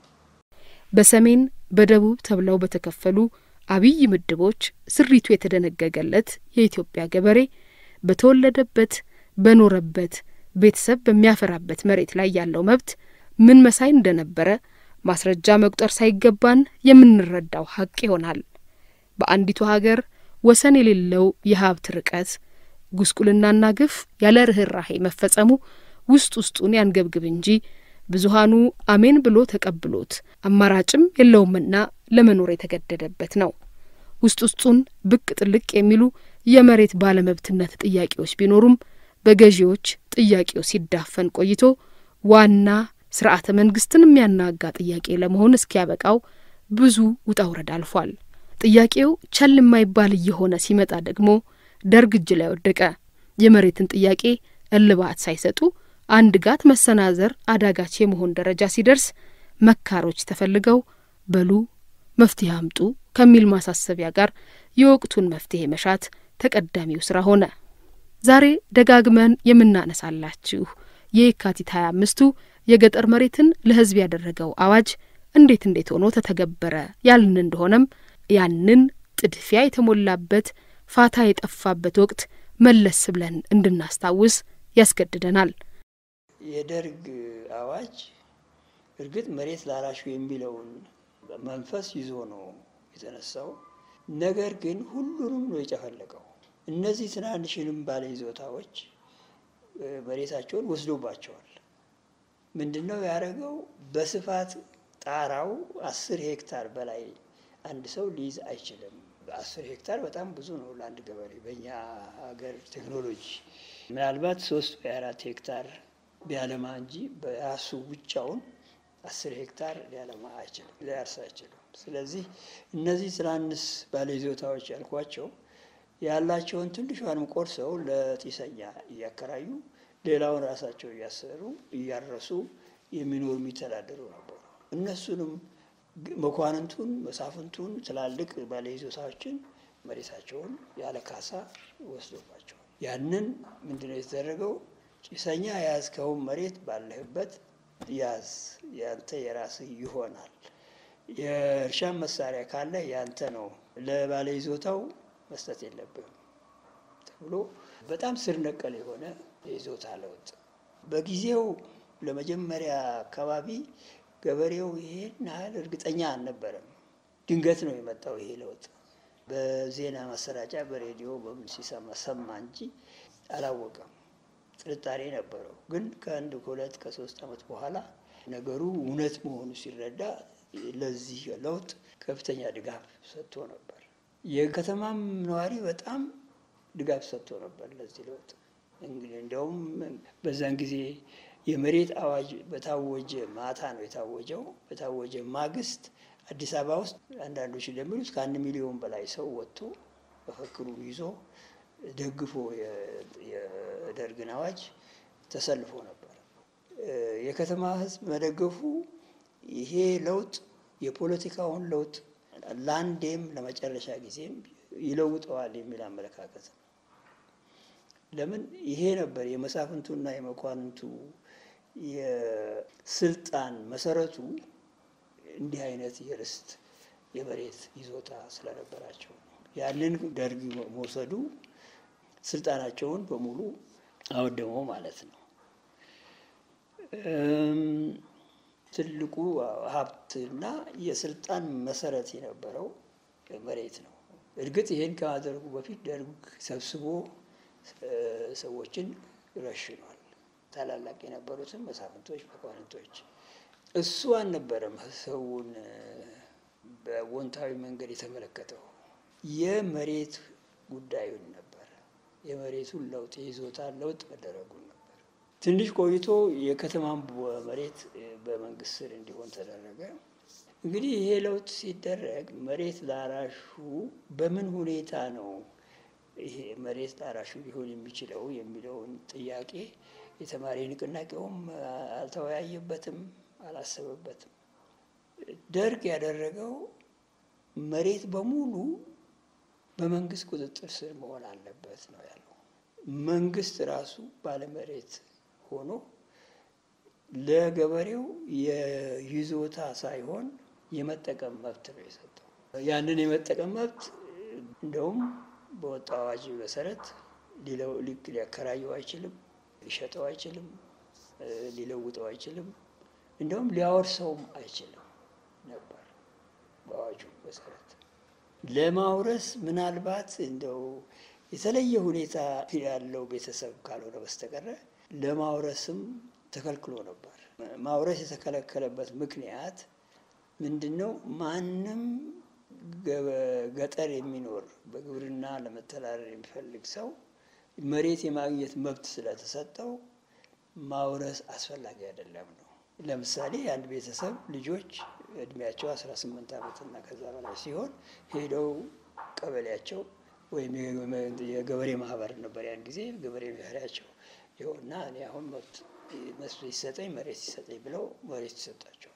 በሰሜን በደቡብ ተብለው በተከፈሉ አብይ ምድቦች ስሪቱ የተደነገገለት የኢትዮጵያ ገበሬ በተወለደበት በኖረበት ቤተሰብ በሚያፈራበት መሬት ላይ ያለው መብት ምን መሳይ እንደነበረ ማስረጃ መቁጠር ሳይገባን የምንረዳው ሀቅ ይሆናል። በአንዲቱ ሀገር ወሰን የሌለው የሀብት ርቀት፣ ጉስቁልናና ግፍ ያለ ርኅራሄ መፈጸሙ ውስጥ ውስጡን ያንገብግብ እንጂ ብዙሃኑ አሜን ብሎ ተቀብሎት አማራጭም የለውምና ለመኖር የተገደደበት ነው። ውስጥ ውስጡን ብቅ ጥልቅ የሚሉ የመሬት ባለመብትነት ጥያቄዎች ቢኖሩም በገዢዎች ጥያቄው ሲዳፈን ቆይቶ ዋና ስርዓተ መንግስትን የሚያናጋ ጥያቄ ለመሆን እስኪያበቃው ብዙ ውጣ ውረድ አልፏል። ጥያቄው ቸል የማይባል እየሆነ ሲመጣ ደግሞ ደርግ እጅ ላይ ወደቀ። የመሬትን ጥያቄ እልባት ሳይሰጡ አንድ ጋት መሰናዘር አዳጋች የመሆን ደረጃ ሲደርስ መካሮች ተፈልገው በሉ መፍትሄ አምጡ ከሚል ማሳሰቢያ ጋር የወቅቱን መፍትሄ መሻት ተቀዳሚው ስራ ሆነ። ዛሬ ደጋግመን የምናነሳላችሁ የየካቲት ሀያ አምስቱ የገጠር መሬትን ለህዝብ ያደረገው አዋጅ እንዴት እንዴት ሆኖ ተተገበረ ያልን እንደሆነም ያንን ጥድፊያ የተሞላበት ፋታ የጠፋበት ወቅት መለስ ብለን እንድናስታውስ ያስገድደናል። የደርግ አዋጅ እርግጥ መሬት ላራሹ የሚለውን መንፈስ ይዞ ነው የተነሳው። ነገር ግን ሁሉንም ነው የጨፈለቀው። እነዚህ ትናንሽንም ባለ ይዞታዎች መሬታቸውን ወስዶባቸዋል። ምንድን ነው ያደረገው? በስፋት ጣራው አስር ሄክታር በላይ አንድ ሰው ሊይዝ አይችልም። አስር ሄክታር በጣም ብዙ ነው ለአንድ ገበሬ በእኛ ሀገር ቴክኖሎጂ ምናልባት ሶስት ወይ አራት ሄክታር ቢያለማ እንጂ በራሱ ብቻውን አስር ሄክታር ሊያለማ አይችልም፣ ሊያርስ አይችልም። ስለዚህ እነዚህ ትናንስ ባለይዞታዎች ያልኳቸው ያላቸውን ትንሿንም ቆርሰው ለጢሰኛ እያከራዩ ሌላውን ራሳቸው እያሰሩ እያረሱ የሚኖሩ የሚተዳደሩ ነበሩ። እነሱንም መኳንንቱን፣ መሳፍንቱን፣ ትላልቅ ባለይዞታዎችን መሬታቸውን ያለ ካሳ ወስዶባቸዋል። ያንን ምንድነው የተደረገው? ጭሰኛ የያዝከውን መሬት ባለህበት ያዝ፣ ያንተ የራስህ ይሆናል የእርሻ መሳሪያ ካለ ያንተ ነው፣ ለባለ ይዞታው መስጠት የለብህም ተብሎ በጣም ስር ነቀል የሆነ የይዞታ ለውጥ በጊዜው ለመጀመሪያ አካባቢ ገበሬው ይሄን ያህል እርግጠኛ አልነበረም። ድንገት ነው የመጣው ይሄ ለውጥ። በዜና ማሰራጫ በሬዲዮ በምን ሲሰማ ሰማ እንጂ አላወቀም። ጥርጣሬ ነበረው። ግን ከአንድ ከሁለት ከሶስት ዓመት በኋላ ነገሩ እውነት መሆኑ ሲረዳ ለዚህ ለውጥ ከፍተኛ ድጋፍ ሰጥቶ ነበር። የከተማም ነዋሪ በጣም ድጋፍ ሰጥቶ ነበር ለዚህ ለውጥ። እንግዲህ እንደውም በዛን ጊዜ የመሬት አዋጅ በታወጀ ማታ ነው የታወጀው። በታወጀ ማግስት አዲስ አበባ ውስጥ አንዳንዶች እንደሚሉት ከአንድ ሚሊዮን በላይ ሰው ወጥቶ መፈክሩን ይዞ ደግፎ የደርግን አዋጅ ተሰልፎ ነበር። የከተማ ሕዝብ መደገፉ ይሄ ለውጥ የፖለቲካውን ለውጥ ለአንዴም ለመጨረሻ ጊዜም ይለውጠዋል የሚል አመለካከት ነው። ለምን ይሄ ነበር የመሳፍንቱና የመኳንንቱ የስልጣን መሰረቱ እንዲህ አይነት የርስት የመሬት ይዞታ ስለነበራቸው ያንን ደርግ መውሰዱ ስልጣናቸውን በሙሉ አወደመው ማለት ነው። ትልቁ ሀብትና የስልጣን መሰረት የነበረው መሬት ነው። እርግጥ ይሄን ከማድረጉ በፊት ደርግ ሰብስቦ ሰዎችን ረሽኗል። ታላላቅ የነበሩትን መሳፍንቶች፣ መኳንንቶች እሱ አልነበረም ሰውን በወንታዊ መንገድ የተመለከተው የመሬት ጉዳዩን ነበር። የመሬቱን ለውጥ የይዞታ ለውጥ መደረጉን ነበር። ትንሽ ቆይቶ የከተማን መሬት በመንግስት ስር እንዲሆን ተደረገ። እንግዲህ ይሄ ለውጥ ሲደረግ መሬት ላራሹ በምን ሁኔታ ነው ይሄ መሬት ላራሹ ሊሆን የሚችለው የሚለውን ጥያቄ የተማሪ ንቅናቄውም አልተወያየበትም፣ አላሰበበትም። ደርግ ያደረገው መሬት በሙሉ በመንግስት ቁጥጥር ስር መሆን አለበት ነው ያለው። መንግስት ራሱ ባለመሬት ሆኖ ለገበሬው የይዞታ ሳይሆን የመጠቀም መብት ነው የሰጠው። ያንን የመጠቀም መብት እንደውም በወጣው አዋጅ መሰረት ሊያከራየው አይችልም፣ ሊሸጠው አይችልም፣ ሊለውጠው አይችልም፣ እንደውም ሊያወርሰውም አይችልም ነበር በአዋጁ መሰረት። ለማውረስ ምናልባት እንደው የተለየ ሁኔታ ያለው ቤተሰብ ካልሆነ በስተቀረ ለማውረስም ተከልክሎ ነበር። ማውረስ የተከለከለበት ምክንያት ምንድን ነው? ማንም ገጠር የሚኖር በግብርና ለመተዳደር የሚፈልግ ሰው መሬት የማግኘት መብት ስለተሰጠው ማውረስ አስፈላጊ አይደለም ነው። ለምሳሌ የአንድ ቤተሰብ ልጆች እድሜያቸው 18 ዓመትና ከዛ በላይ ሲሆን ሄደው ቀበሌያቸው ወይም የገበሬ ማህበር ነበር ያን ጊዜ ገበሬ ማህበሪያቸው ይኸውና እኔ አሁን መብት መስሎ ይሰጠኝ መሬት ይሰጠኝ ብለው መሬት ይሰጣቸዋል።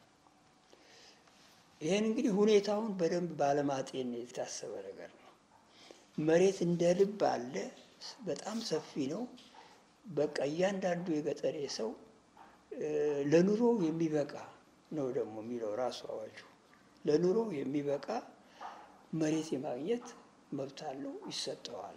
ይህን እንግዲህ ሁኔታውን በደንብ ባለማጤን የታሰበ ነገር ነው። መሬት እንደ ልብ አለ፣ በጣም ሰፊ ነው። በቃ እያንዳንዱ የገጠሬ ሰው ለኑሮ የሚበቃ ነው ደግሞ የሚለው ራሱ አዋጁ ለኑሮ የሚበቃ መሬት የማግኘት መብት አለው፣ ይሰጠዋል።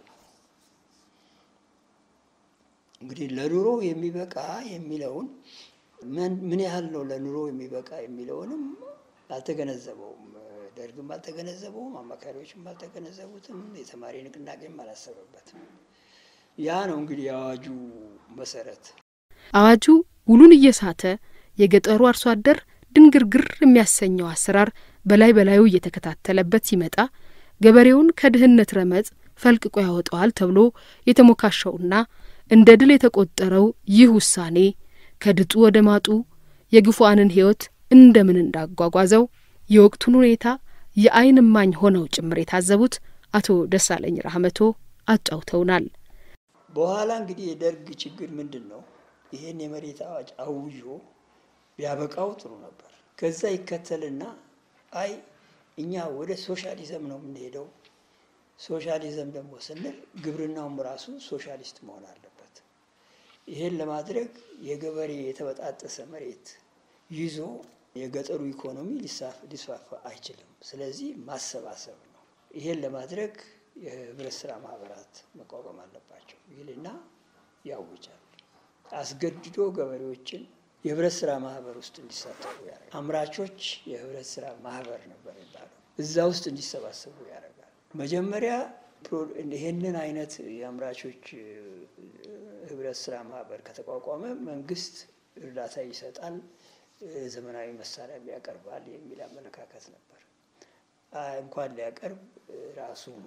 እንግዲህ ለኑሮ የሚበቃ የሚለውን ምን ያህል ነው ለኑሮ የሚበቃ የሚለውንም አልተገነዘበውም። ደርግም አልተገነዘበውም፣ አማካሪዎችም አልተገነዘቡትም፣ የተማሪ ንቅናቄም አላሰበበትም። ያ ነው እንግዲህ የአዋጁ መሰረት። አዋጁ ውሉን እየሳተ የገጠሩ አርሶ አደር ድንግርግር የሚያሰኘው አሰራር በላይ በላዩ እየተከታተለበት ሲመጣ ገበሬውን ከድህነት ረመጥ ፈልቅቆ ያወጣዋል ተብሎ የተሞካሸውና እንደ ድል የተቆጠረው ይህ ውሳኔ ከድጡ ወደ ማጡ የግፉአንን ሕይወት እንደምን እንዳጓጓዘው የወቅቱን ሁኔታ የዓይን እማኝ ሆነው ጭምር የታዘቡት አቶ ደሳለኝ ራህመቶ አጫውተውናል። በኋላ እንግዲህ የደርግ ችግር ምንድን ነው? ይህን የመሬት አዋጅ አውጆ ቢያበቃው ጥሩ ነበር። ከዛ ይከተልና አይ እኛ ወደ ሶሻሊዝም ነው የምንሄደው። ሶሻሊዝም ደግሞ ስንል ግብርናውም ራሱ ሶሻሊስት መሆን አለበት። ይሄን ለማድረግ የገበሬ የተበጣጠሰ መሬት ይዞ የገጠሩ ኢኮኖሚ ሊስፋፋ አይችልም። ስለዚህ ማሰባሰብ ነው። ይሄን ለማድረግ የህብረት ስራ ማህበራት መቋቋም አለባቸው ይልና ያውጃል። አስገድዶ ገበሬዎችን የህብረት ስራ ማህበር ውስጥ እንዲሳተፉ ያደርጋል። አምራቾች የህብረት ስራ ማህበር ነበር የሚባለው እዛ ውስጥ እንዲሰባሰቡ ያደርጋል። መጀመሪያ ይህንን አይነት የአምራቾች ህብረት ስራ ማህበር ከተቋቋመ መንግስት እርዳታ ይሰጣል፣ ዘመናዊ መሳሪያም ያቀርባል የሚል አመለካከት ነበር። እንኳን ሊያቀርብ ራሱን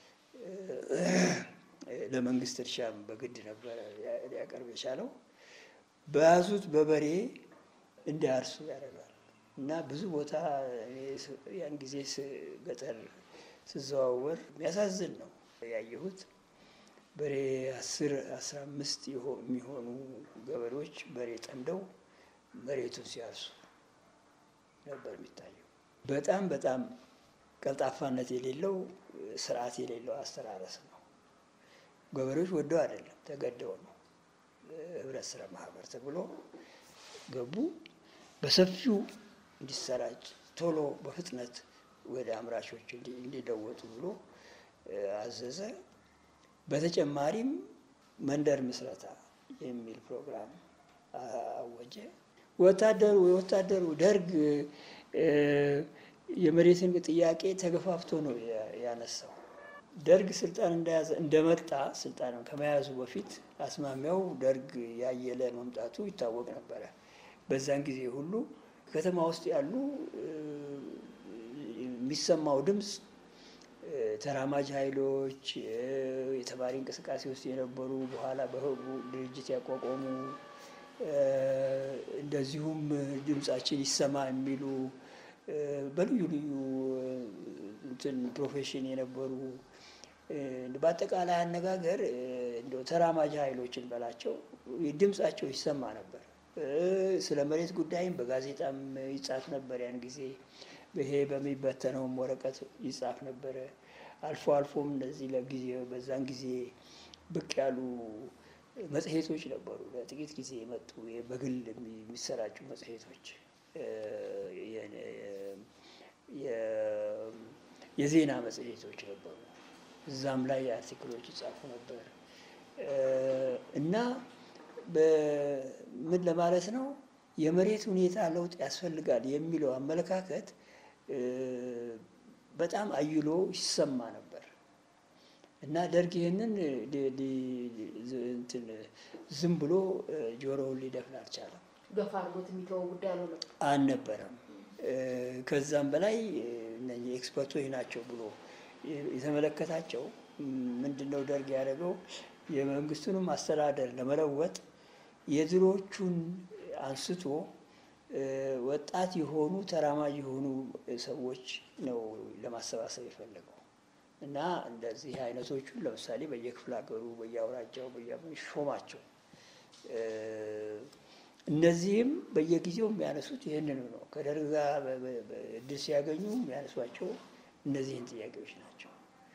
ለመንግስት እርሻም በግድ ነበረ ሊያቀርብ የቻለው። በያዙት በበሬ እንዲያርሱ ያደርጋል እና ብዙ ቦታ ያን ጊዜ ገጠር ስዘዋወር የሚያሳዝን ነው ያየሁት። በሬ አስር አስራ አምስት የሚሆኑ ገበሬዎች በሬ ጠምደው መሬቱን ሲያርሱ ነበር የሚታየው። በጣም በጣም ቀልጣፋነት የሌለው ስርዓት የሌለው አስተራረስ ነው። ገበሬዎች ወደው አይደለም ተገደው ነው። ህብረት ስራ ማህበር ተብሎ ገቡ። በሰፊው እንዲሰራጭ ቶሎ በፍጥነት ወደ አምራቾች እንዲለወጡ ብሎ አዘዘ። በተጨማሪም መንደር ምስረታ የሚል ፕሮግራም አወጀ። ወታደሩ የወታደሩ ደርግ የመሬትን ጥያቄ ተገፋፍቶ ነው ያነሳው። ደርግ ስልጣን እንደያዘ እንደመጣ ስልጣን ከመያዙ በፊት አስማሚያው ደርግ ያየለ መምጣቱ ይታወቅ ነበረ። በዛን ጊዜ ሁሉ ከተማ ውስጥ ያሉ የሚሰማው ድምፅ ተራማጅ ኃይሎች የተማሪ እንቅስቃሴ ውስጥ የነበሩ በኋላ በህቡ ድርጅት ያቋቋሙ እንደዚሁም ድምጻችን ይሰማ የሚሉ በልዩ ልዩ እንትን ፕሮፌሽን የነበሩ በአጠቃላይ አነጋገር እንደው ተራማጅ ኃይሎችን በላቸው ድምጻቸው ይሰማ ነበር። ስለ መሬት ጉዳይም በጋዜጣም ይጻፍ ነበር። ያን ጊዜ ይሄ በሚበተነውም ወረቀት ይጻፍ ነበረ። አልፎ አልፎም እንደዚህ ለጊዜ በዛን ጊዜ ብቅ ያሉ መጽሔቶች ነበሩ። ለጥቂት ጊዜ የመጡ በግል የሚሰራጩ መጽሔቶች የዜና መጽሔቶች ነበሩ። እዛም ላይ አርቲክሎች ይጻፉ ነበር እና ምን ለማለት ነው የመሬት ሁኔታ ለውጥ ያስፈልጋል የሚለው አመለካከት በጣም አይሎ ይሰማ ነበር እና ደርግ ይህንን ዝም ብሎ ጆሮውን ሊደፍን አልቻለም። ገፋ አድርጎት የሚተወው ጉዳይ አልሆነም አልነበረም። ከዛም በላይ እነዚህ ኤክስፐርቶች ናቸው ብሎ የተመለከታቸው ምንድን ነው ደርግ ያደረገው የመንግስቱንም አስተዳደር ለመለወጥ የድሮቹን አንስቶ ወጣት የሆኑ ተራማጅ የሆኑ ሰዎች ነው ለማሰባሰብ የፈለገው እና እንደዚህ አይነቶቹን ለምሳሌ በየክፍለ ሀገሩ በየአውራጃው ሾማቸው። እነዚህም በየጊዜው የሚያነሱት ይህንኑ ነው። ከደርግ ጋር እድል ሲያገኙ የሚያነሷቸው እነዚህን ጥያቄዎች ናቸው።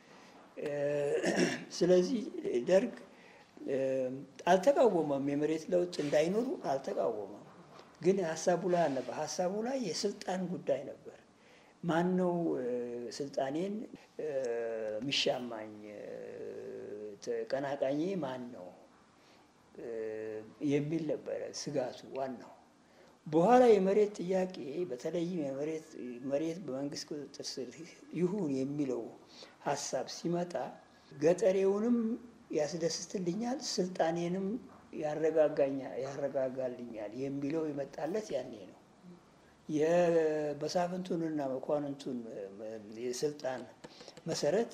ስለዚህ ደርግ አልተቃወመም። የመሬት ለውጥ እንዳይኖሩ አልተቃወመም። ግን ሀሳቡ ላይ አልነበር። ሀሳቡ ላይ የስልጣን ጉዳይ ነበር። ማን ነው ስልጣኔን የሚሻማኝ? ተቀናቃኜ ማን ነው የሚል ነበረ ስጋቱ ዋናው። በኋላ የመሬት ጥያቄ በተለይም የመሬት መሬት በመንግስት ቁጥጥር ስር ይሁን የሚለው ሀሳብ ሲመጣ ገጠሬውንም ያስደስትልኛል፣ ስልጣኔንም ያረጋጋኛል ያረጋጋልኛል የሚለው የመጣለት ያኔ ነው። የመሳፍንቱንና መኳንንቱን የስልጣን መሰረት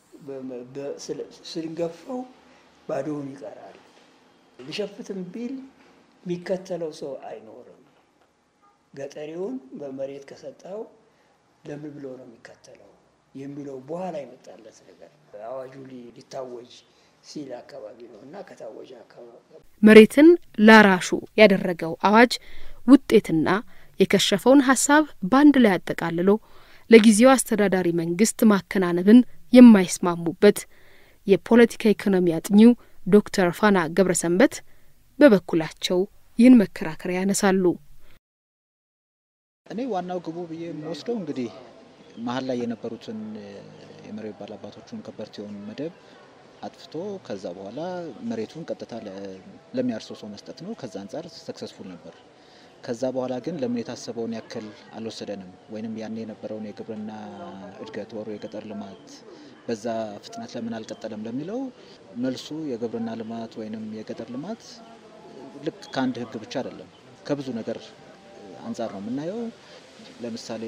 ስንገፈው ባዶውን ይቀራል። ሊሸፍትም ቢል የሚከተለው ሰው አይኖርም። ገጠሬውን በመሬት ከሰጠው ለምን ብሎ ነው የሚከተለው የሚለው በኋላ የመጣለት ነገር አዋጁ ሊታወጅ ሲል አካባቢ ነው እና ከታወጀ አካባቢ መሬትን ላራሹ ያደረገው አዋጅ ውጤትና የከሸፈውን ሀሳብ በአንድ ላይ አጠቃልሎ ለጊዜው አስተዳዳሪ መንግስት ማከናነብን የማይስማሙበት የፖለቲካ ኢኮኖሚ አጥኚው ዶክተር ፋና ገብረሰንበት በበኩላቸው ይህን መከራከሪያ ያነሳሉ። እኔ ዋናው ግቡ ብዬ የምወስደው እንግዲህ መሀል ላይ የነበሩትን የመሬት ባላባቶቹን ከበርቴውን መደብ አጥፍቶ ከዛ በኋላ መሬቱን ቀጥታ ለሚያርሰው ሰው መስጠት ነው። ከዛ አንጻር ሰክሰስፉል ነበር። ከዛ በኋላ ግን ለምን የታሰበውን ያክል አልወሰደንም፣ ወይንም ያኔ የነበረውን የግብርና እድገት ወሩ የገጠር ልማት በዛ ፍጥነት ለምን አልቀጠለም ለሚለው መልሱ የግብርና ልማት ወይንም የገጠር ልማት ልክ ከአንድ ሕግ ብቻ አይደለም ከብዙ ነገር አንጻር ነው የምናየው። ለምሳሌ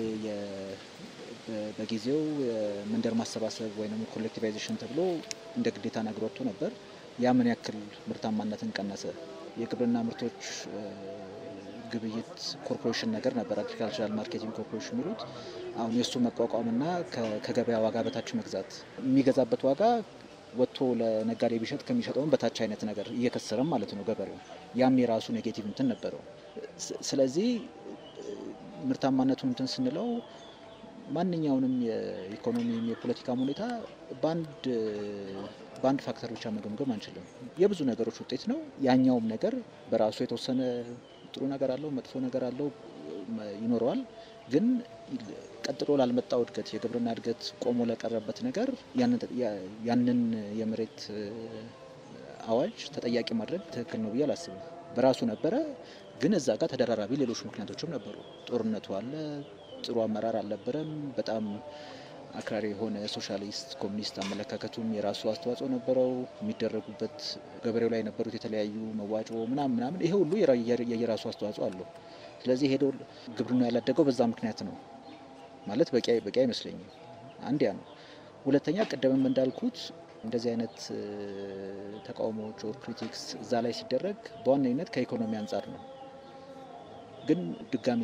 በጊዜው የመንደር ማሰባሰብ ወይም ኮሌክቲቫይዜሽን ተብሎ እንደ ግዴታ ነገር ወጥቶ ነበር። ያ ምን ያክል ምርታማነትን ቀነሰ? የግብርና ምርቶች ግብይት ኮርፖሬሽን ነገር ነበር፣ አግሪካልቸራል ማርኬቲንግ ኮርፖሬሽን የሚሉት። አሁን የእሱ መቋቋምና ከገበያ ዋጋ በታች መግዛት የሚገዛበት ዋጋ ወጥቶ ለነጋዴ ቢሸጥ ከሚሸጠውን በታች አይነት ነገር እየከሰረም ማለት ነው ገበሬው። ያም የራሱ ኔጌቲቭ እንትን ነበረው። ስለዚህ ምርታማነቱ እንትን ስንለው ማንኛውንም የኢኮኖሚም የፖለቲካም ሁኔታ በአንድ በአንድ ፋክተር ብቻ መገምገም አንችልም። የብዙ ነገሮች ውጤት ነው። ያኛውም ነገር በራሱ የተወሰነ ጥሩ ነገር አለው፣ መጥፎ ነገር አለው ይኖረዋል። ግን ቀጥሎ ላልመጣው እድገት የግብርና እድገት ቆሞ ለቀረበት ነገር ያንን የመሬት አዋጅ ተጠያቂ ማድረግ ትክክል ነው ብዬ አላስብም። በራሱ ነበረ፣ ግን እዛ ጋር ተደራራቢ ሌሎች ምክንያቶችም ነበሩ። ጦርነቱ አለ፣ ጥሩ አመራር አልነበረም። በጣም አክራሪ የሆነ ሶሻሊስት ኮሚኒስት አመለካከቱም የራሱ አስተዋጽኦ ነበረው። የሚደረጉበት ገበሬው ላይ የነበሩት የተለያዩ መዋጮ ምናምን ምናምን ይሄ ሁሉ የየራሱ አስተዋጽኦ አለው። ስለዚህ ሄዶ ግብርና ያላደገው በዛ ምክንያት ነው ማለት በቂ በቂ አይመስለኝም። አንድ ያ ነው። ሁለተኛ ቅድምም እንዳልኩት እንደዚህ አይነት ተቃውሞዎች ኦር ክሪቲክስ እዛ ላይ ሲደረግ በዋነኝነት ከኢኮኖሚ አንጻር ነው። ግን ድጋሚ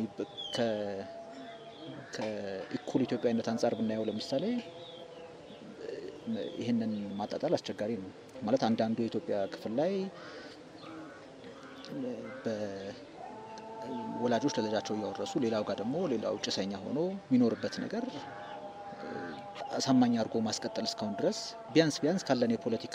ከእኩል ኢትዮጵያዊነት አንጻር ብናየው ለምሳሌ ይህንን ማጣጣል አስቸጋሪ ነው ማለት አንዳንዱ የኢትዮጵያ ክፍል ላይ ወላጆች ለልጃቸው እያወረሱ ሌላው ጋር ደግሞ ሌላው ጭሰኛ ሆኖ የሚኖርበት ነገር አሳማኝ አድርጎ ማስቀጠል እስካሁን ድረስ ቢያንስ ቢያንስ ካለን የፖለቲካ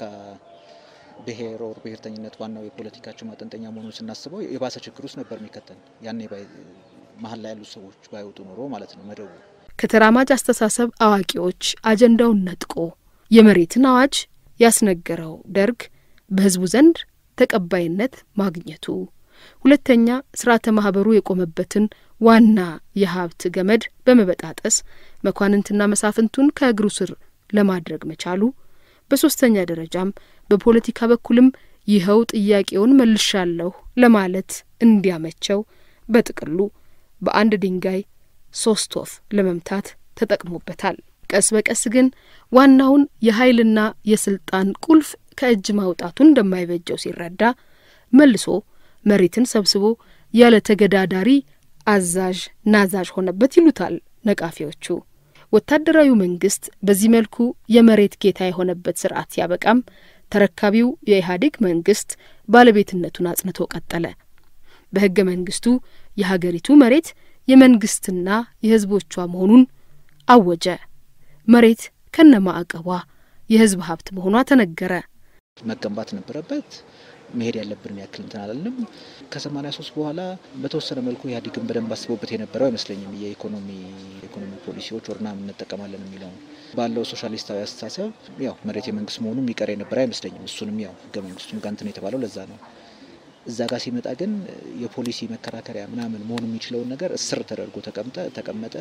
ብሔር ኦር ብሔርተኝነት ዋናው የፖለቲካችን ማጠንጠኛ መሆኑን ስናስበው የባሰ ችግር ውስጥ ነበር የሚከተን ያኔ መሀል ላይ ያሉት ሰዎች ባይወጡ ኖሮ ማለት ነው። መደቡ ከተራማጅ አስተሳሰብ አዋቂዎች አጀንዳውን ነጥቆ የመሬትን አዋጅ ያስነገረው ደርግ በሕዝቡ ዘንድ ተቀባይነት ማግኘቱ፣ ሁለተኛ ስርዓተ ማህበሩ የቆመበትን ዋና የሀብት ገመድ በመበጣጠስ መኳንንትና መሳፍንቱን ከእግሩ ስር ለማድረግ መቻሉ፣ በሶስተኛ ደረጃም በፖለቲካ በኩልም ይኸው ጥያቄውን መልሻለሁ ለማለት እንዲያመቸው በጥቅሉ በአንድ ድንጋይ ሶስት ወፍ ለመምታት ተጠቅሞበታል። ቀስ በቀስ ግን ዋናውን የኃይልና የስልጣን ቁልፍ ከእጅ ማውጣቱ እንደማይበጀው ሲረዳ መልሶ መሬትን ሰብስቦ ያለ ተገዳዳሪ አዛዥ ናዛዥ ሆነበት ይሉታል ነቃፊዎቹ። ወታደራዊ መንግስት በዚህ መልኩ የመሬት ጌታ የሆነበት ስርዓት ሲያበቃም ተረካቢው የኢህአዴግ መንግስት ባለቤትነቱን አጽንቶ ቀጠለ። በህገ መንግስቱ የሀገሪቱ መሬት የመንግስትና የህዝቦቿ መሆኑን አወጀ። መሬት ከነ ማዕቀቧ የህዝብ ሀብት መሆኗ ተነገረ። መገንባት ነበረበት። መሄድ ያለብን ያክል እንትን አላልንም። ከሰማኒያ ሶስት በኋላ በተወሰነ መልኩ ኢህአዴግን በደንብ አስቦበት የነበረው አይመስለኝም። የኢኮኖሚ ኢኮኖሚ ፖሊሲዎች ወር ምናምን እንጠቀማለን የሚለው ባለው ሶሻሊስታዊ አስተሳሰብ ያው መሬት የመንግስት መሆኑ የሚቀር የነበረ አይመስለኝም። እሱንም ያው ህገ መንግስቱም ጋር እንትን የተባለው ለዛ ነው። እዛ ጋር ሲመጣ ግን የፖሊሲ መከራከሪያ ምናምን መሆኑ የሚችለውን ነገር እስር ተደርጎ ተቀምጠ ተቀመጠ።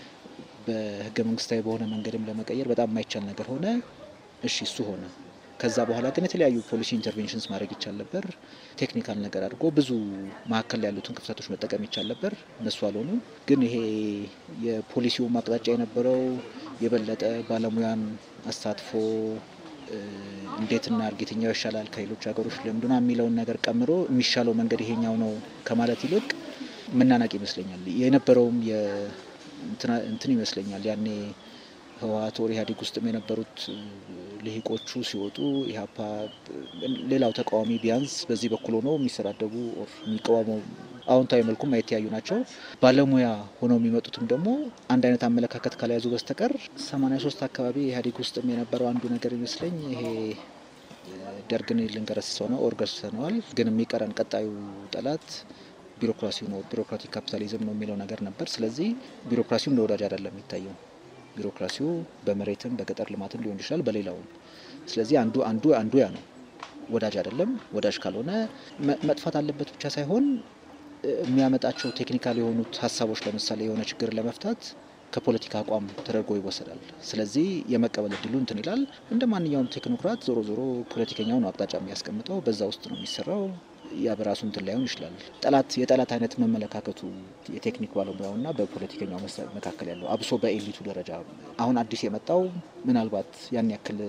በህገ መንግስታዊ በሆነ መንገድም ለመቀየር በጣም የማይቻል ነገር ሆነ። እሺ እሱ ሆነ። ከዛ በኋላ ግን የተለያዩ ፖሊሲ ኢንተርቬንሽንስ ማድረግ ይቻል ነበር። ቴክኒካል ነገር አድርጎ ብዙ መካከል ያሉትን ክፍተቶች መጠቀም ይቻል ነበር። እነሱ አልሆኑ። ግን ይሄ የፖሊሲው አቅጣጫ የነበረው የበለጠ ባለሙያን አሳትፎ እንዴት እናድርግ፣ የትኛው ይሻላል ከሌሎች ሀገሮች ልምዱና የሚለውን ነገር ቀምሮ የሚሻለው መንገድ ይሄኛው ነው ከማለት ይልቅ መናናቅ ይመስለኛል የነበረውም እንትን ይመስለኛል ያኔ ህወሀት ወር ኢህአዴግ ውስጥም የነበሩት ልሂቆቹ ሲወጡ ኢህአፓ ሌላው ተቃዋሚ ቢያንስ በዚህ በኩል ሆነው የሚሰዳደቡ ኦር የሚቃወሙ አዎንታዊ መልኩም የተያዩ ናቸው። ባለሙያ ሆነው የሚመጡትም ደግሞ አንድ አይነት አመለካከት ካልያዙ በስተቀር ሰማኒያ ሶስት አካባቢ ኢህአዴግ ውስጥም የነበረው አንዱ ነገር ይመስለኝ ይሄ ደርግን ልንገረስሰው ነው ኦር ገርሰነዋል፣ ግን የሚቀረን ቀጣዩ ጠላት ቢሮክራሲው ነው ቢሮክራቲክ ካፒታሊዝም ነው የሚለው ነገር ነበር። ስለዚህ ቢሮክራሲው እንደ ወዳጅ አይደለም የሚታየው። ቢሮክራሲው በመሬትም በገጠር ልማትም ሊሆን ይችላል በሌላውም። ስለዚህ አንዱ አንዱ አንዱ ያ ነው ወዳጅ አይደለም። ወዳጅ ካልሆነ መጥፋት አለበት ብቻ ሳይሆን የሚያመጣቸው ቴክኒካል የሆኑት ሀሳቦች ለምሳሌ የሆነ ችግር ለመፍታት ከፖለቲካ አቋም ተደርጎ ይወሰዳል። ስለዚህ የመቀበል እድሉ እንትን ይላል። እንደ ማንኛውም ቴክኖክራት ዞሮ ዞሮ ፖለቲከኛው ነው አቅጣጫ የሚያስቀምጠው፣ በዛ ውስጥ ነው የሚሰራው። ያ በራሱ እንትን ላይሆን ይችላል። ጠላት የጠላት አይነት መመለካከቱ የቴክኒክ ባለሙያውና በፖለቲከኛው መካከል ያለው አብሶ በኤሊቱ ደረጃ አሁን አዲስ የመጣው ምናልባት ያን ያክል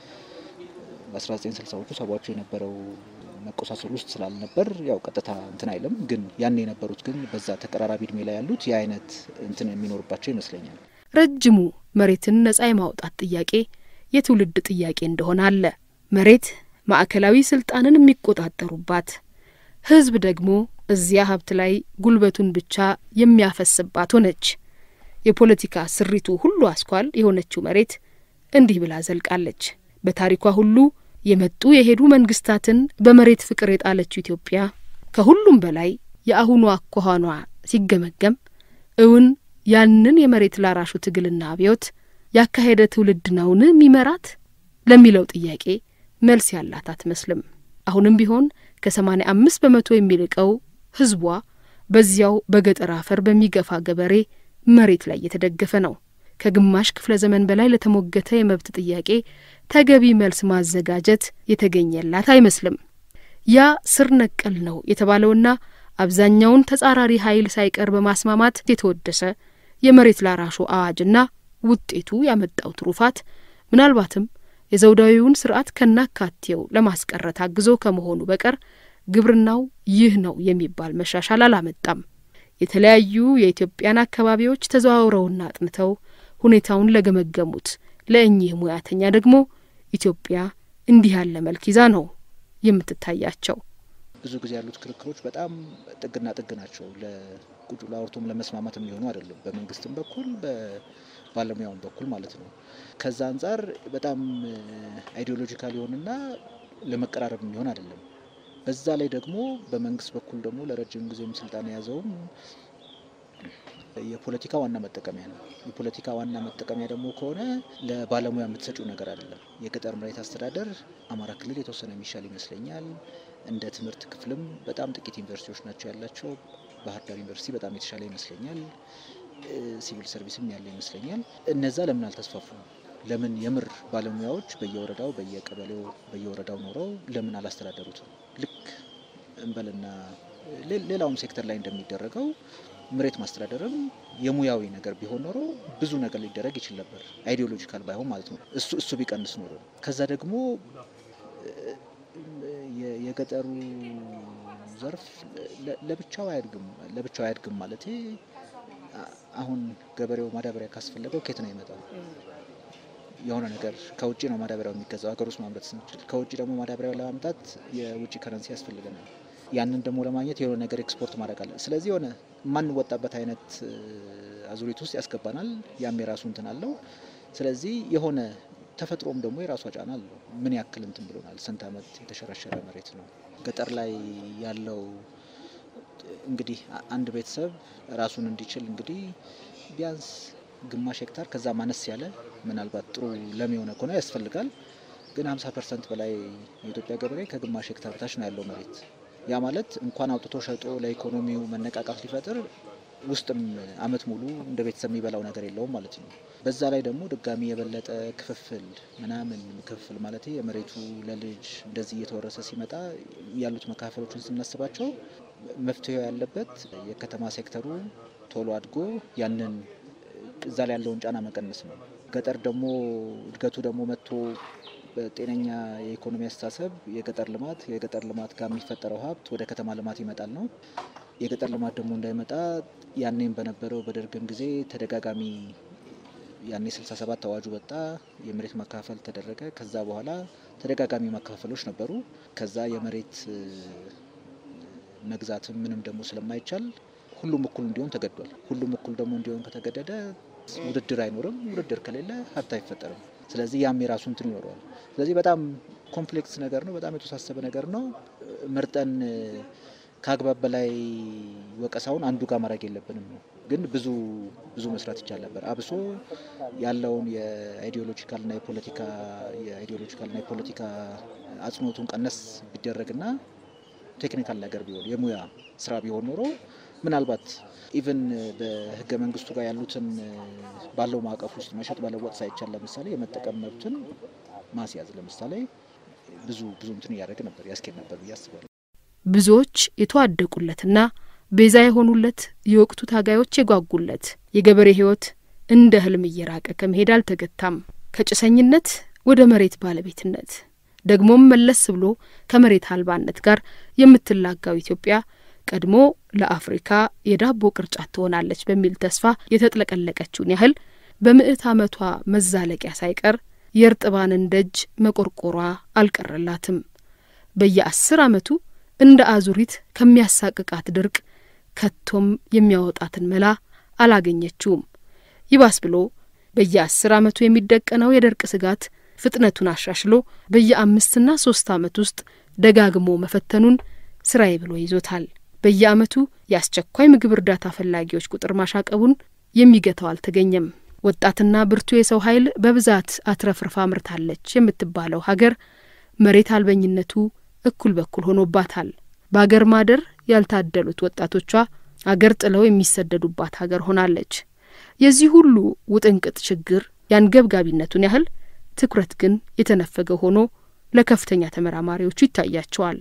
በ1960ዎቹ ሰባዎቹ የነበረው መቆሳሰል ውስጥ ስላልነበር ያው ቀጥታ እንትን አይልም። ግን ያን የነበሩት ግን በዛ ተቀራራቢ እድሜ ላይ ያሉት የአይነት እንትን የሚኖርባቸው ይመስለኛል። ረጅሙ መሬትን ነጻ የማውጣት ጥያቄ የትውልድ ጥያቄ እንደሆነ አለ። መሬት ማዕከላዊ ስልጣንን የሚቆጣጠሩባት፣ ህዝብ ደግሞ እዚያ ሀብት ላይ ጉልበቱን ብቻ የሚያፈስባት ሆነች። የፖለቲካ ስሪቱ ሁሉ አስኳል የሆነችው መሬት እንዲህ ብላ ዘልቃለች። በታሪኳ ሁሉ የመጡ የሄዱ መንግስታትን በመሬት ፍቅር የጣለችው ኢትዮጵያ ከሁሉም በላይ የአሁኑ አኳኋኗ ሲገመገም እውን ያንን የመሬት ላራሹ ትግልና አብዮት ያካሄደ ትውልድ ነውን የሚመራት ለሚለው ጥያቄ መልስ ያላት አትመስልም። አሁንም ቢሆን ከሰማኒያ አምስት በመቶ የሚልቀው ህዝቧ በዚያው በገጠር አፈር በሚገፋ ገበሬ መሬት ላይ የተደገፈ ነው። ከግማሽ ክፍለ ዘመን በላይ ለተሞገተ የመብት ጥያቄ ተገቢ መልስ ማዘጋጀት የተገኘላት አይመስልም። ያ ስር ነቀል ነው የተባለውና አብዛኛውን ተጻራሪ ኃይል ሳይቀር በማስማማት የተወደሰ የመሬት ላራሹ አዋጅና ውጤቱ ያመጣው ትሩፋት ምናልባትም የዘውዳዊውን ስርዓት ከናካቴው ለማስቀረት አግዞ ከመሆኑ በቀር ግብርናው ይህ ነው የሚባል መሻሻል አላመጣም። የተለያዩ የኢትዮጵያን አካባቢዎች ተዘዋውረውና አጥንተው ሁኔታውን ለገመገሙት ለእኚህ ሙያተኛ ደግሞ ኢትዮጵያ እንዲህ ያለ መልክ ይዛ ነው የምትታያቸው። ብዙ ጊዜ ያሉት ክርክሮች በጣም ጥግና ጥግ ናቸው። ለቁጭ ለአውርቶም ለመስማማት የሚሆኑ አይደሉም። በመንግስትም በኩል በባለሙያውም በኩል ማለት ነው። ከዛ አንጻር በጣም አይዲዮሎጂካል የሆንና ለመቀራረብ የሚሆን አይደለም። በዛ ላይ ደግሞ በመንግስት በኩል ደግሞ ለረጅም ጊዜም ስልጣን የያዘውም የፖለቲካ ዋና መጠቀሚያ ነው። የፖለቲካ ዋና መጠቀሚያ ደግሞ ከሆነ ለባለሙያ የምትሰጪው ነገር አይደለም። የገጠር መሬት አስተዳደር አማራ ክልል የተወሰነ የሚሻል ይመስለኛል። እንደ ትምህርት ክፍልም በጣም ጥቂት ዩኒቨርሲቲዎች ናቸው ያላቸው። ባህር ዳር ዩኒቨርሲቲ በጣም የተሻለ ይመስለኛል። ሲቪል ሰርቪስም ያለ ይመስለኛል። እነዛ ለምን አልተስፋፉም? ለምን የምር ባለሙያዎች በየወረዳው በየቀበሌው በየወረዳው ኖረው ለምን አላስተዳደሩትም? ልክ እንበልና ሌላውም ሴክተር ላይ እንደሚደረገው መሬት ማስተዳደርም የሙያዊ ነገር ቢሆን ኖሮ ብዙ ነገር ሊደረግ ይችል ነበር። አይዲዮሎጂካል ባይሆን ማለት ነው። እሱ እሱ ቢቀንስ ኖሮ ከዛ ደግሞ የገጠሩ ዘርፍ ለብቻው አያድግም። ለብቻው አያድግም ማለት አሁን ገበሬው ማዳበሪያ ካስፈለገው ኬት ነው ይመጣው? የሆነ ነገር ከውጭ ነው ማዳበሪያው የሚገዛው። ሀገር ውስጥ ማምረት ስንችል ከውጭ ደግሞ ማዳበሪያው ለማምጣት የውጭ ከረንሲ ያስፈልገናል። ያንን ደግሞ ለማግኘት የሆነ ነገር ኤክስፖርት ማድረግ አለ። ስለዚህ የሆነ የማንወጣበት አይነት አዙሪት ውስጥ ያስገባናል። ያም የራሱ እንትን አለው። ስለዚህ የሆነ ተፈጥሮም ደግሞ የራሷ ጫና አለው። ምን ያክል እንትን ብሎናል። ስንት ዓመት የተሸረሸረ መሬት ነው ገጠር ላይ ያለው። እንግዲህ አንድ ቤተሰብ ራሱን እንዲችል እንግዲህ ቢያንስ ግማሽ ሄክታር ከዛ ማነስ ያለ ምናልባት ጥሩ ለም የሆነ ከሆነ ያስፈልጋል። ግን 50 ፐርሰንት በላይ የኢትዮጵያ ገበሬ ከግማሽ ሄክታር በታች ነው ያለው መሬት። ያ ማለት እንኳን አውጥቶ ሸጦ ለኢኮኖሚው መነቃቃት ሊፈጥር ውስጥም አመት ሙሉ እንደ ቤተሰብ የሚበላው ነገር የለውም ማለት ነው። በዛ ላይ ደግሞ ድጋሚ የበለጠ ክፍፍል ምናምን ክፍፍል ማለት የመሬቱ ለልጅ እንደዚህ እየተወረሰ ሲመጣ ያሉት መካፈሎችን ስናስባቸው መፍትሄው ያለበት የከተማ ሴክተሩ ቶሎ አድጎ ያንን እዛ ላይ ያለውን ጫና መቀነስ ነው። ገጠር ደግሞ እድገቱ ደግሞ መጥቶ በጤነኛ የኢኮኖሚ አስተሳሰብ የገጠር ልማት የገጠር ልማት ጋር የሚፈጠረው ሀብት ወደ ከተማ ልማት ይመጣል ነው። የገጠር ልማት ደግሞ እንዳይመጣ ያኔም በነበረው በደርግም ጊዜ ተደጋጋሚ ያኔ 67 አዋጁ ወጣ፣ የመሬት መካፈል ተደረገ። ከዛ በኋላ ተደጋጋሚ መካፈሎች ነበሩ። ከዛ የመሬት መግዛትም ምንም ደግሞ ስለማይቻል ሁሉም እኩል እንዲሆን ተገዷል። ሁሉም እኩል ደግሞ እንዲሆን ከተገደደ ውድድር አይኖርም። ውድድር ከሌለ ሀብት አይፈጠርም። ስለዚህ ያም የራሱ እንትን ይኖረዋል። ስለዚህ በጣም ኮምፕሌክስ ነገር ነው። በጣም የተወሳሰበ ነገር ነው። መርጠን ከአግባብ በላይ ወቀሳውን አንዱ ጋር ማድረግ የለብንም ነው። ግን ብዙ ብዙ መስራት ይቻል ነበር። አብሶ ያለውን የአይዲዮሎጂካልና የፖለቲካ የአይዲዮሎጂካልና የፖለቲካ አጽንኦቱን ቀነስ ቢደረግና ቴክኒካል ነገር ቢሆን የሙያ ስራ ቢሆን ኖሮ ምናልባት ኢቨን በህገ መንግስቱ ጋር ያሉትን ባለው ማዕቀፍ ውስጥ መሸጥ መለወጥ ሳይቻል ለምሳሌ የመጠቀም መብትን ማስያዝ ለምሳሌ ብዙ ብዙ እንትን እያደረግ ነበር ያስኬድ ነበር ብዬ አስባለሁ። ብዙዎች የተዋደቁለትና ቤዛ የሆኑለት የወቅቱ ታጋዮች የጓጉለት የገበሬ ህይወት እንደ ህልም እየራቀ ከመሄድ አልተገታም። ከጭሰኝነት ወደ መሬት ባለቤትነት ደግሞም መለስ ብሎ ከመሬት አልባነት ጋር የምትላጋው ኢትዮጵያ ቀድሞ ለአፍሪካ የዳቦ ቅርጫት ትሆናለች በሚል ተስፋ የተጥለቀለቀችውን ያህል በምዕት ዓመቷ መዛለቂያ ሳይቀር የእርጥባንን ደጅ መቆርቆሯ አልቀረላትም። በየአስር ዓመቱ እንደ አዙሪት ከሚያሳቅቃት ድርቅ ከቶም የሚያወጣትን መላ አላገኘችውም። ይባስ ብሎ በየአስር ዓመቱ የሚደቀነው የድርቅ ስጋት ፍጥነቱን አሻሽሎ በየአምስትና ሶስት ዓመት ውስጥ ደጋግሞ መፈተኑን ስራዬ ብሎ ይዞታል። በየዓመቱ የአስቸኳይ ምግብ እርዳታ ፈላጊዎች ቁጥር ማሻቀቡን የሚገታው አልተገኘም። ወጣትና ብርቱ የሰው ኃይል በብዛት አትረፍርፋ ምርታለች የምትባለው ሀገር መሬት አልበኝነቱ እኩል በኩል ሆኖባታል። በአገር ማደር ያልታደሉት ወጣቶቿ አገር ጥለው የሚሰደዱባት ሀገር ሆናለች። የዚህ ሁሉ ውጥንቅጥ ችግር የአንገብጋቢነቱን ያህል ትኩረት ግን የተነፈገ ሆኖ ለከፍተኛ ተመራማሪዎቹ ይታያቸዋል።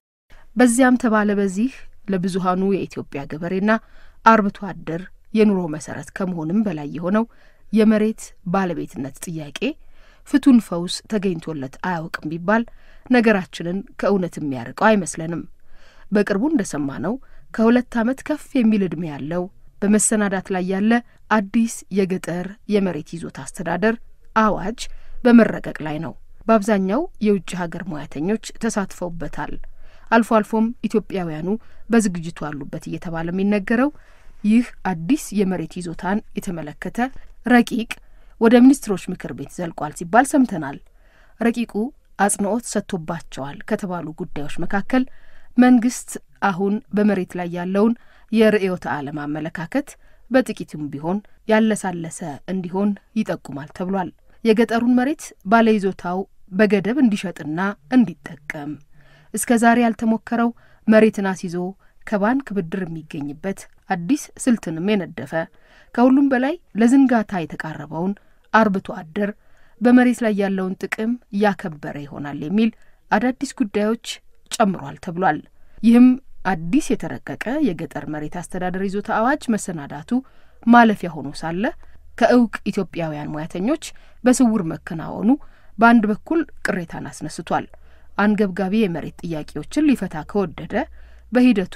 በዚያም ተባለ በዚህ ለብዙሀኑ የኢትዮጵያ ገበሬና አርብቶ አደር የኑሮ መሰረት ከመሆንም በላይ የሆነው የመሬት ባለቤትነት ጥያቄ ፍቱን ፈውስ ተገኝቶለት አያውቅም ቢባል ነገራችንን ከእውነት የሚያርቀው አይመስለንም። በቅርቡ እንደሰማ ነው ከሁለት ዓመት ከፍ የሚል ዕድሜ ያለው በመሰናዳት ላይ ያለ አዲስ የገጠር የመሬት ይዞታ አስተዳደር አዋጅ በመረቀቅ ላይ ነው። በአብዛኛው የውጭ ሀገር ሙያተኞች ተሳትፈውበታል። አልፎ አልፎም ኢትዮጵያውያኑ በዝግጅቱ አሉበት እየተባለ የሚነገረው ይህ አዲስ የመሬት ይዞታን የተመለከተ ረቂቅ ወደ ሚኒስትሮች ምክር ቤት ዘልቋል ሲባል ሰምተናል። ረቂቁ አጽንኦት ሰጥቶባቸዋል ከተባሉ ጉዳዮች መካከል መንግስት አሁን በመሬት ላይ ያለውን የርዕዮተ ዓለም አመለካከት በጥቂቱም ቢሆን ያለሳለሰ እንዲሆን ይጠቁማል ተብሏል። የገጠሩን መሬት ባለይዞታው በገደብ እንዲሸጥና እንዲጠቀም እስከ ዛሬ ያልተሞከረው መሬትን አስይዞ ከባንክ ብድር የሚገኝበት አዲስ ስልትንም የነደፈ ከሁሉም በላይ ለዝንጋታ የተቃረበውን አርብቶ አደር በመሬት ላይ ያለውን ጥቅም ያከበረ ይሆናል የሚል አዳዲስ ጉዳዮች ጨምሯል ተብሏል። ይህም አዲስ የተረቀቀ የገጠር መሬት አስተዳደር ይዞታ አዋጅ መሰናዳቱ ማለፊያ ሆኖ ሳለ ከእውቅ ኢትዮጵያውያን ሙያተኞች በስውር መከናወኑ በአንድ በኩል ቅሬታን አስነስቷል። አንገብጋቢ የመሬት ጥያቄዎችን ሊፈታ ከወደደ በሂደቱ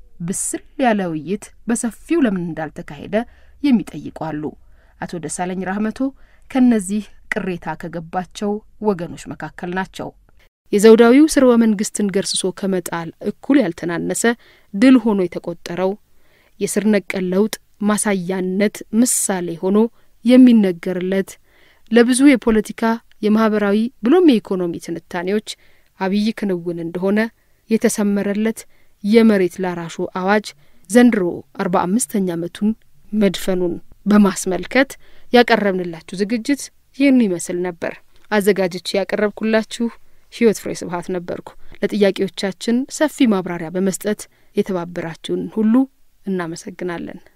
ብስል ያለ ውይይት በሰፊው ለምን እንዳልተካሄደ የሚጠይቁ አሉ። አቶ ደሳለኝ ራህመቶ ከእነዚህ ቅሬታ ከገባቸው ወገኖች መካከል ናቸው። የዘውዳዊው ስርወ መንግስትን ገርስሶ ከመጣል እኩል ያልተናነሰ ድል ሆኖ የተቆጠረው የስር ነቀል ለውጥ ማሳያነት ምሳሌ ሆኖ የሚነገርለት ለብዙ የፖለቲካ የማህበራዊ ብሎም የኢኮኖሚ ትንታኔዎች አብይ ክንውን እንደሆነ የተሰመረለት የመሬት ላራሹ አዋጅ ዘንድሮ አርባ አምስተኛ ዓመቱን መድፈኑን በማስመልከት ያቀረብንላችሁ ዝግጅት ይህን ይመስል ነበር። አዘጋጅቼ ያቀረብኩላችሁ ህይወት ፍሬ ስብሀት ነበርኩ። ለጥያቄዎቻችን ሰፊ ማብራሪያ በመስጠት የተባበራችሁን ሁሉ እናመሰግናለን።